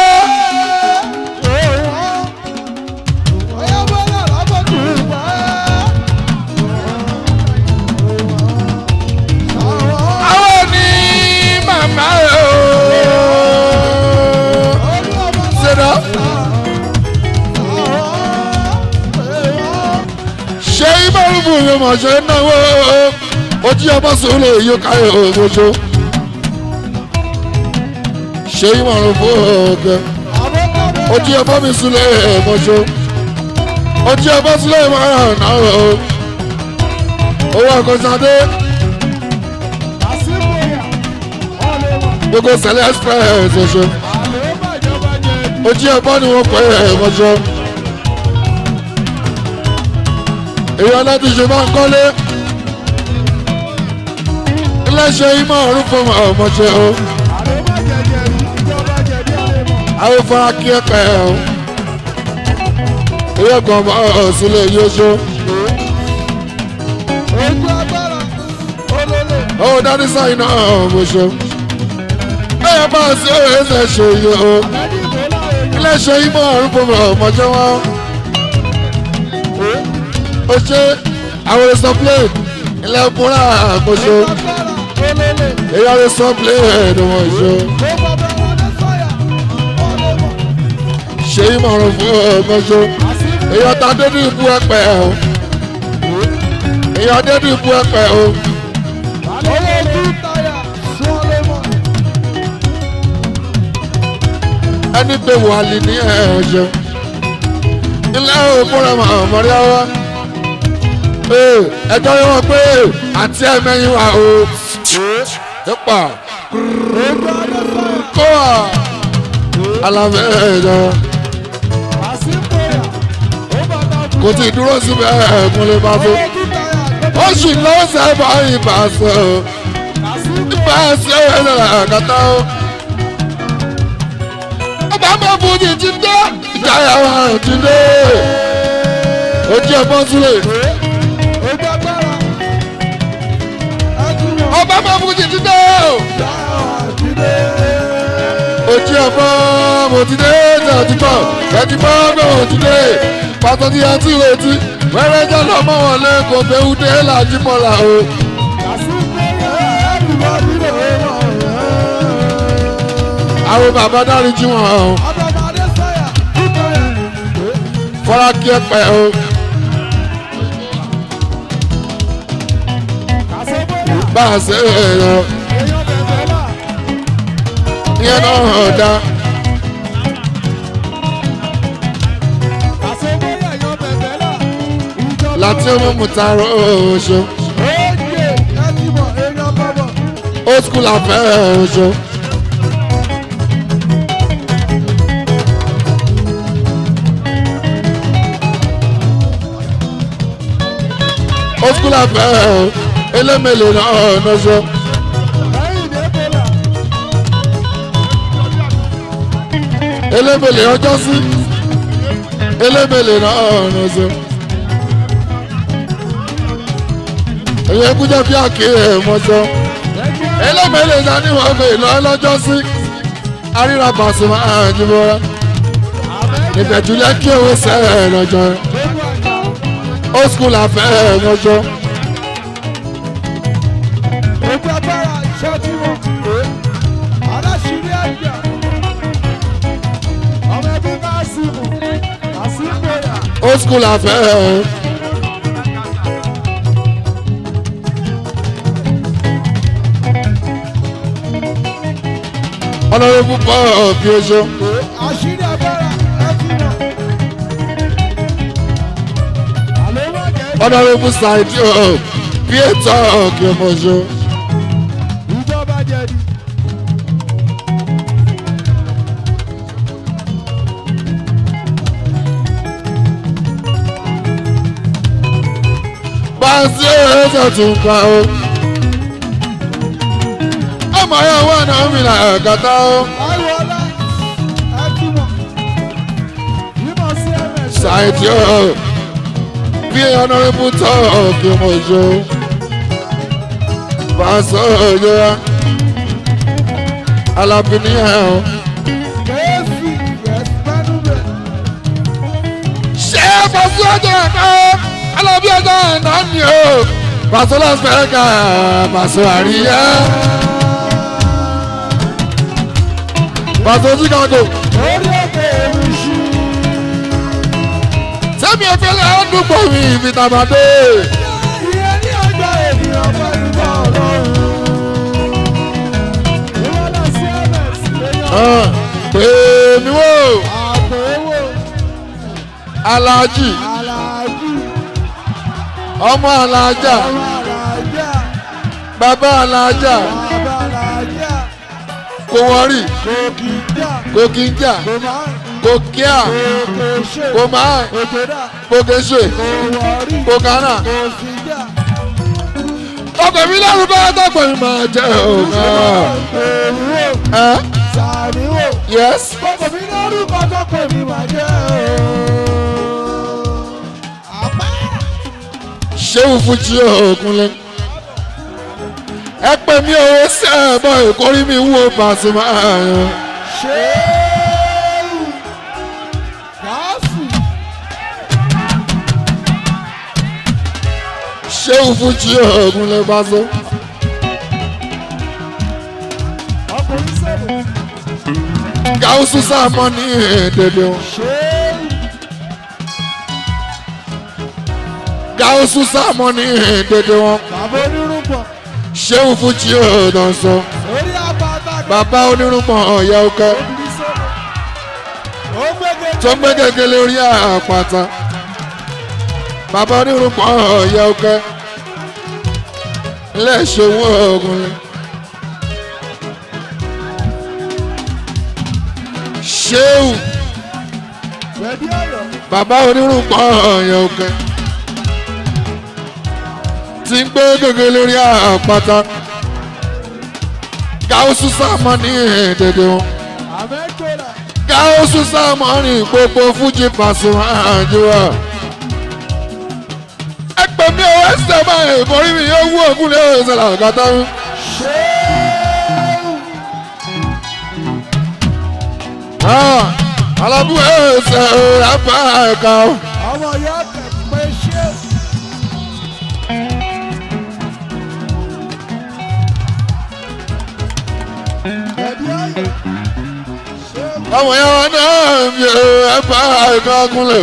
àwọn ní màmá rẹ̀ o. ṣẹ̀dá. ṣé ìmọ̀rúfù yóò mọ̀ ṣe ń náwó ojú ọba sòwò yóò káyọ̀ ọ̀gbọ̀ṣọ́. ṣé ìmọ̀rúfù ọ̀gẹ̀ ojú ọba mi súnlẹ̀ ẹ̀mọ́ṣọ́. ojú ọba súnlẹ̀ ìmọ̀ràn náà o. owó àkọsádé gbogbo sẹlẹ̀ express ọ̀ṣọ́. ojú ọba ni wọ́n pẹ́ ẹ̀mọ́ṣọ́. èyí ọlọ́dún ṣe máa ń kọ́lé iléeṣẹ́ ìmọ̀ ọ̀run fún ọmọṣẹ́ o àwọn fara kí ẹ pẹ́ o èyí ọkọ̀ ọmọ ọ̀sùnlẹ̀ yóò ṣó ó dání sáyìn náà ọmọṣẹ́ ẹ̀yẹ bá a sí òye ẹsẹ̀ ṣe yìí o iléeṣẹ́ ìmọ̀ ọ̀run fún ọmọṣẹ́ wọn ó ṣe àwọn ẹ̀sọ́ plane ilẹ̀ ọkùnrin àkóso èyí àwọn ẹ̀sọ́ plane ni wọ́n ṣe. ṣe ìmọ̀ràn fún ọmọṣọ èyí ọ̀tá dédú ikú ẹ̀pẹ̀ o èyí ọ̀dẹ́dú ikú ẹ̀pẹ̀ o. ẹni pé wàhálì ní ẹ̀ ṣe ilé òkúrẹ́ mọ̀ọ́mọ́rí ọwọ́ ẹjọ́ yẹn wọ́n pé àti ẹ̀mẹ́yìn wa o ipa kó a alamẹ́ ẹ̀jọ̀ kò tí ì dúró síbẹ̀ ẹ̀kúnlẹ̀ bá tó ó sì lọ sẹ́bà ìbá sọ ìbá sọ ẹ̀rọ kàtà ó ọba máa bú ní ti dé ìjáyà wa ti dé ojú ẹ̀ bọ́ sílẹ̀. ọba máa fún ti dídé o. ojú ọ̀fọ́ mo ti dé tẹ̀túbọ̀ tẹ̀túbọ̀ náà mo ti dé pàtó tí a ti retí wẹ́rẹ́ jẹ́ lọ́mọ wọn lé kò fẹ́hún dé láti mọ́ra o. àwọn bàbá dárí jí wọn o. fọlá kí ẹ pẹ́ o. bá a ṣe é lọ. ìyẹn náà hàn dá. láti ọmọ mùtárọ̀ oṣù Oye, ẹ ti mọ̀, èèyàn bọ̀bọ̀. old school afẹ́ oṣù. old school afẹ́ elémèlè náà ọ̀nọ́ṣọ́. elémèlè ọjọ́ sí elémèlè náà ọ̀nọ́ṣọ́. èyí kújẹ́ bí àkíyè mọ́ṣọ́ elémèlè náà ní wọ́n fẹ́ lọ lọ́jọ́ sí àríra Pasuma àjùmọ̀ra ìbẹ̀jùlẹ̀ kí owó sẹ́ẹ̀ lọ́jọ́ old school afẹ́ lọ́jọ́. Ojú agbára iṣẹ́ tí wọ́n ti pè é. Aláṣírí ẹ̀jẹ̀. Ọmọ ẹbí Kásímù. Kásímù yà. old school afẹ́. ọlọ́run púpọ̀ bí oṣù Àṣírí agbára ẹ ti mọ̀. Àlọ́ wà jẹ́ ọlọ́run púpọ̀ ṣáìdì ọ̀ bí ètò ọ̀kì ọmọ oṣù. ìjọba jẹ̀dí. bá a sí ẹ̀rọ tún ká o. ọmọ yẹn wà náà mi là ẹ̀kátá o. Àìwọlá ẹ ti mọ̀. Yímọ̀ sí ẹ̀mẹ̀ ṣe. ṣáìdì ọ̀ bí ọlọ́run púpọ̀ ọ̀kì ọmọ oṣù. bá a sọ ọ̀yọ́ wa alábìnrin ẹ̀ o. Kèésì yẹ̀sì mẹ́nu bẹ̀. ṣé pàṣẹ ọjọ́ ẹ̀ka alábí ọjọ́ ẹ̀ná ni o pàṣẹ lọ́sẹ̀ ká pàṣẹ àríyá pàṣẹ chicago Orí òkè èmi ṣí. sẹ́mi ìfẹ́lẹ́ ọ̀dùnkọ̀ mi ìfìtàmàdé Ìyẹn ní ọjọ́ ènìyàn fẹ́ nígbà ọlọ́run. Ìwọ́lá sí ẹ̀mẹ̀ sí èèyàn. pè mí wò Àpòwò alájì Àlàájì ọmọ alájà ọmọ Àlàájá bàbá alájà bàbá Àlàájá kò wọ́rì Kòkìjà kò kí ń jà Kòmá kò kíá Kòkèṣe kò máa Òtòdà kò kéṣe Kòwọ́rí kò kánà. Kòsìjà ọkọ̀ mi lẹ́rù bá dọ́gbọ̀n mi máa jẹ́ òun. Èrúwò ẹ́ Sàmíwò yes. Kòkò mi lórúkọ tó pè mí máa jẹ́ ooo. Àpá ṣéwù fújì òkunlé ẹ pè mí owó sí ẹ̀bọ̀ ìkórí mi wúwo Pasuma ààyàn ṣéèrù gáàsì ṣéwù fújì òkunlé Paso ọkùnrin sẹ́lẹ̀ gáúsù sáàmọ́ ní èdèdè wọn ṣéèrù gáúsù sáàmọ́ ní èdèdè wọn bàbá onírúgbọ̀n ṣéwù fújì òdànsọ orí àpáta bàbá onírúgbọ̀n ọ̀yà ọkẹ́ obìnrin sẹ́lẹ̀ ó gbẹ́gẹ́ tó gbé gègé lórí àpáta bàbá onírúgbọ̀n ọ̀yà ọkẹ́ lẹ́ṣẹ̀wọ̀ òkunlé. ṣéwù gbẹ̀bí ọ̀yọ́ bàbá onírúgbọ̀n ọ̀yà ọkẹ́ tí ń gbé gègé lórí àpáta gáúsù sáàmọ́ ní èdèdè wọn àmẹ́kọ̀ọ́lá gáúsù sáàmọ́ ní gbogbo fújì Pasuma àjùwà ẹ pè mí owó ẹsẹ̀ báyìí ìborí mi yóò wú òkú lé ẹsẹ̀ làgàtà mi. ṣéèrù alábù ẹsẹ̀ rábà ẹ̀ka o. ọmọ ìyá tẹ̀ pé ṣéèrù. gbẹ̀bí ọ̀yọ́ ṣéèrù. ọmọ yẹn wọn náà mi ò ẹ̀bà ẹ̀ka kúnlẹ̀.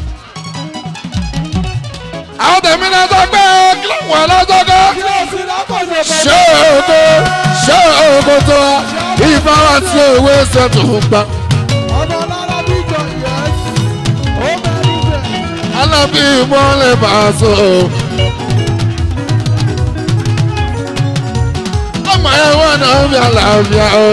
àwọn tẹ̀mí náà sọ pé kí ló wà lọ́sọ̀kọ́. kílọ̀sì lápọ̀jọ̀ ṣé ògo ṣé ògo tó wa ìbá wa tí òwe ṣe tó ń gbà. ọmọ lára bíjọ yẹs ó mẹ́rin jẹ alábí mọ́lẹ̀ bàṣọ. ọmọ ẹ̀ wọ́n náà bí àlàáfíà o.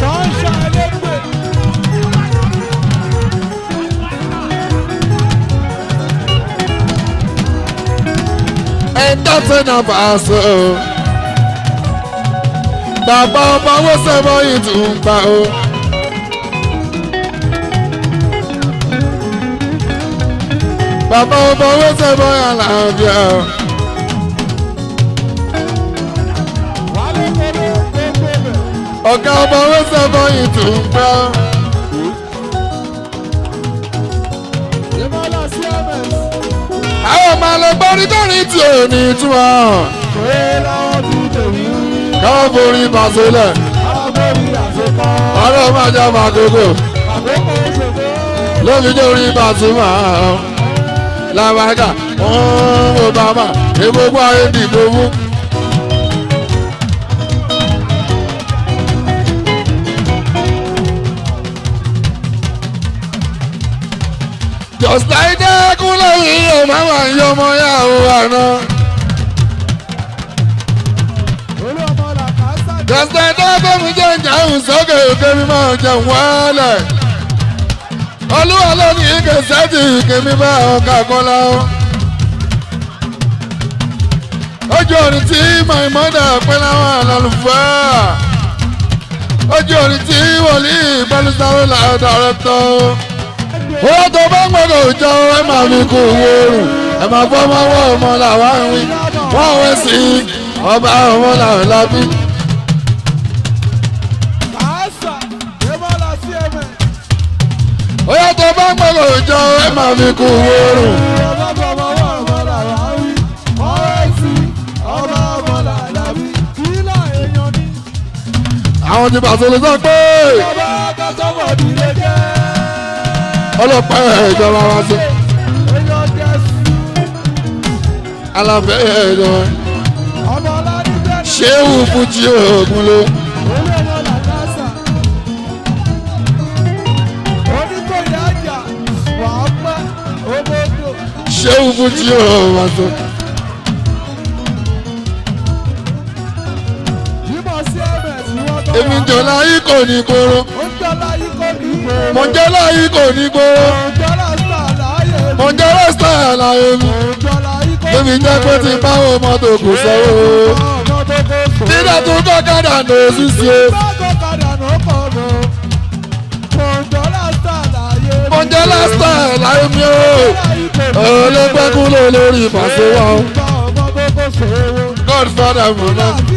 ẹ̀ńdọ́tẹ̀ náà bàṣọ. bàbá ọba owó sẹ́mọ́ yìí tún ń gbà o. bàbá ọba owó sẹ́mọ́ yà láàbíà o. ọ̀gá ọba owó sẹ́mọ́ yìí tún ń gbà o. àwọn ọmọ alẹ́gbọ́n nítorí tí ò ní túmọ̀ káwọn borí màsílẹ̀ ọ̀rọ̀ máa jẹ́ màkókò lóbi jẹ́ orí màsímà làwàdà wọ́n obama egbogbo ayé dìbò fún. just like that kúnlẹ̀ yìí ò máa wà ní ọmọ yàwó àná. just like that bẹ́mi jẹ́ ìjàhùn sókè òkè mi máa jẹun wálẹ̀. olúwa ló ní ike sẹ́tì ike mi bá ọkà kọ́lá o. ojú orin tí my mother pẹ́ láwọn àlàlùfáà. ojú orin tí wòlíì pẹ̀lú sáré làdà rẹ̀ tọ́ owó tó bá ń gbọ́dọ̀ jọ ẹ máa fi kú wóorùn ẹ máa fọ́ ọmọ ọwọ́ ọmọ làwa ń wí wọ́n wẹ́ sí ọba ọmọ làwọn lábí. owó tó bá ń gbọ́dọ̀ jọ ẹ máa fi kú wóorùn. àwọn ti bàtò lè sọ pé ọlọ́pàá ìjọba wa sí. alábẹ́ ìjọba ṣéwù fújì oògùn ló. ṣéwù fújì oògùn wa sí. èmi jọ̀lá yìí kò ní kóró mọ̀jọ́lá yìí kò ní kóró mọ̀jọ́lá star láyé mi èmi jẹ́ pé tí báwo mọ́tò kò sọ́wọ́ nígbà tó kọ́kadà ní òṣìṣẹ́ mọ̀jọ́lá star láyé mi o olóńgbẹ́kú ló lórí ìpàṣẹ wa o godfather mọ̀nà.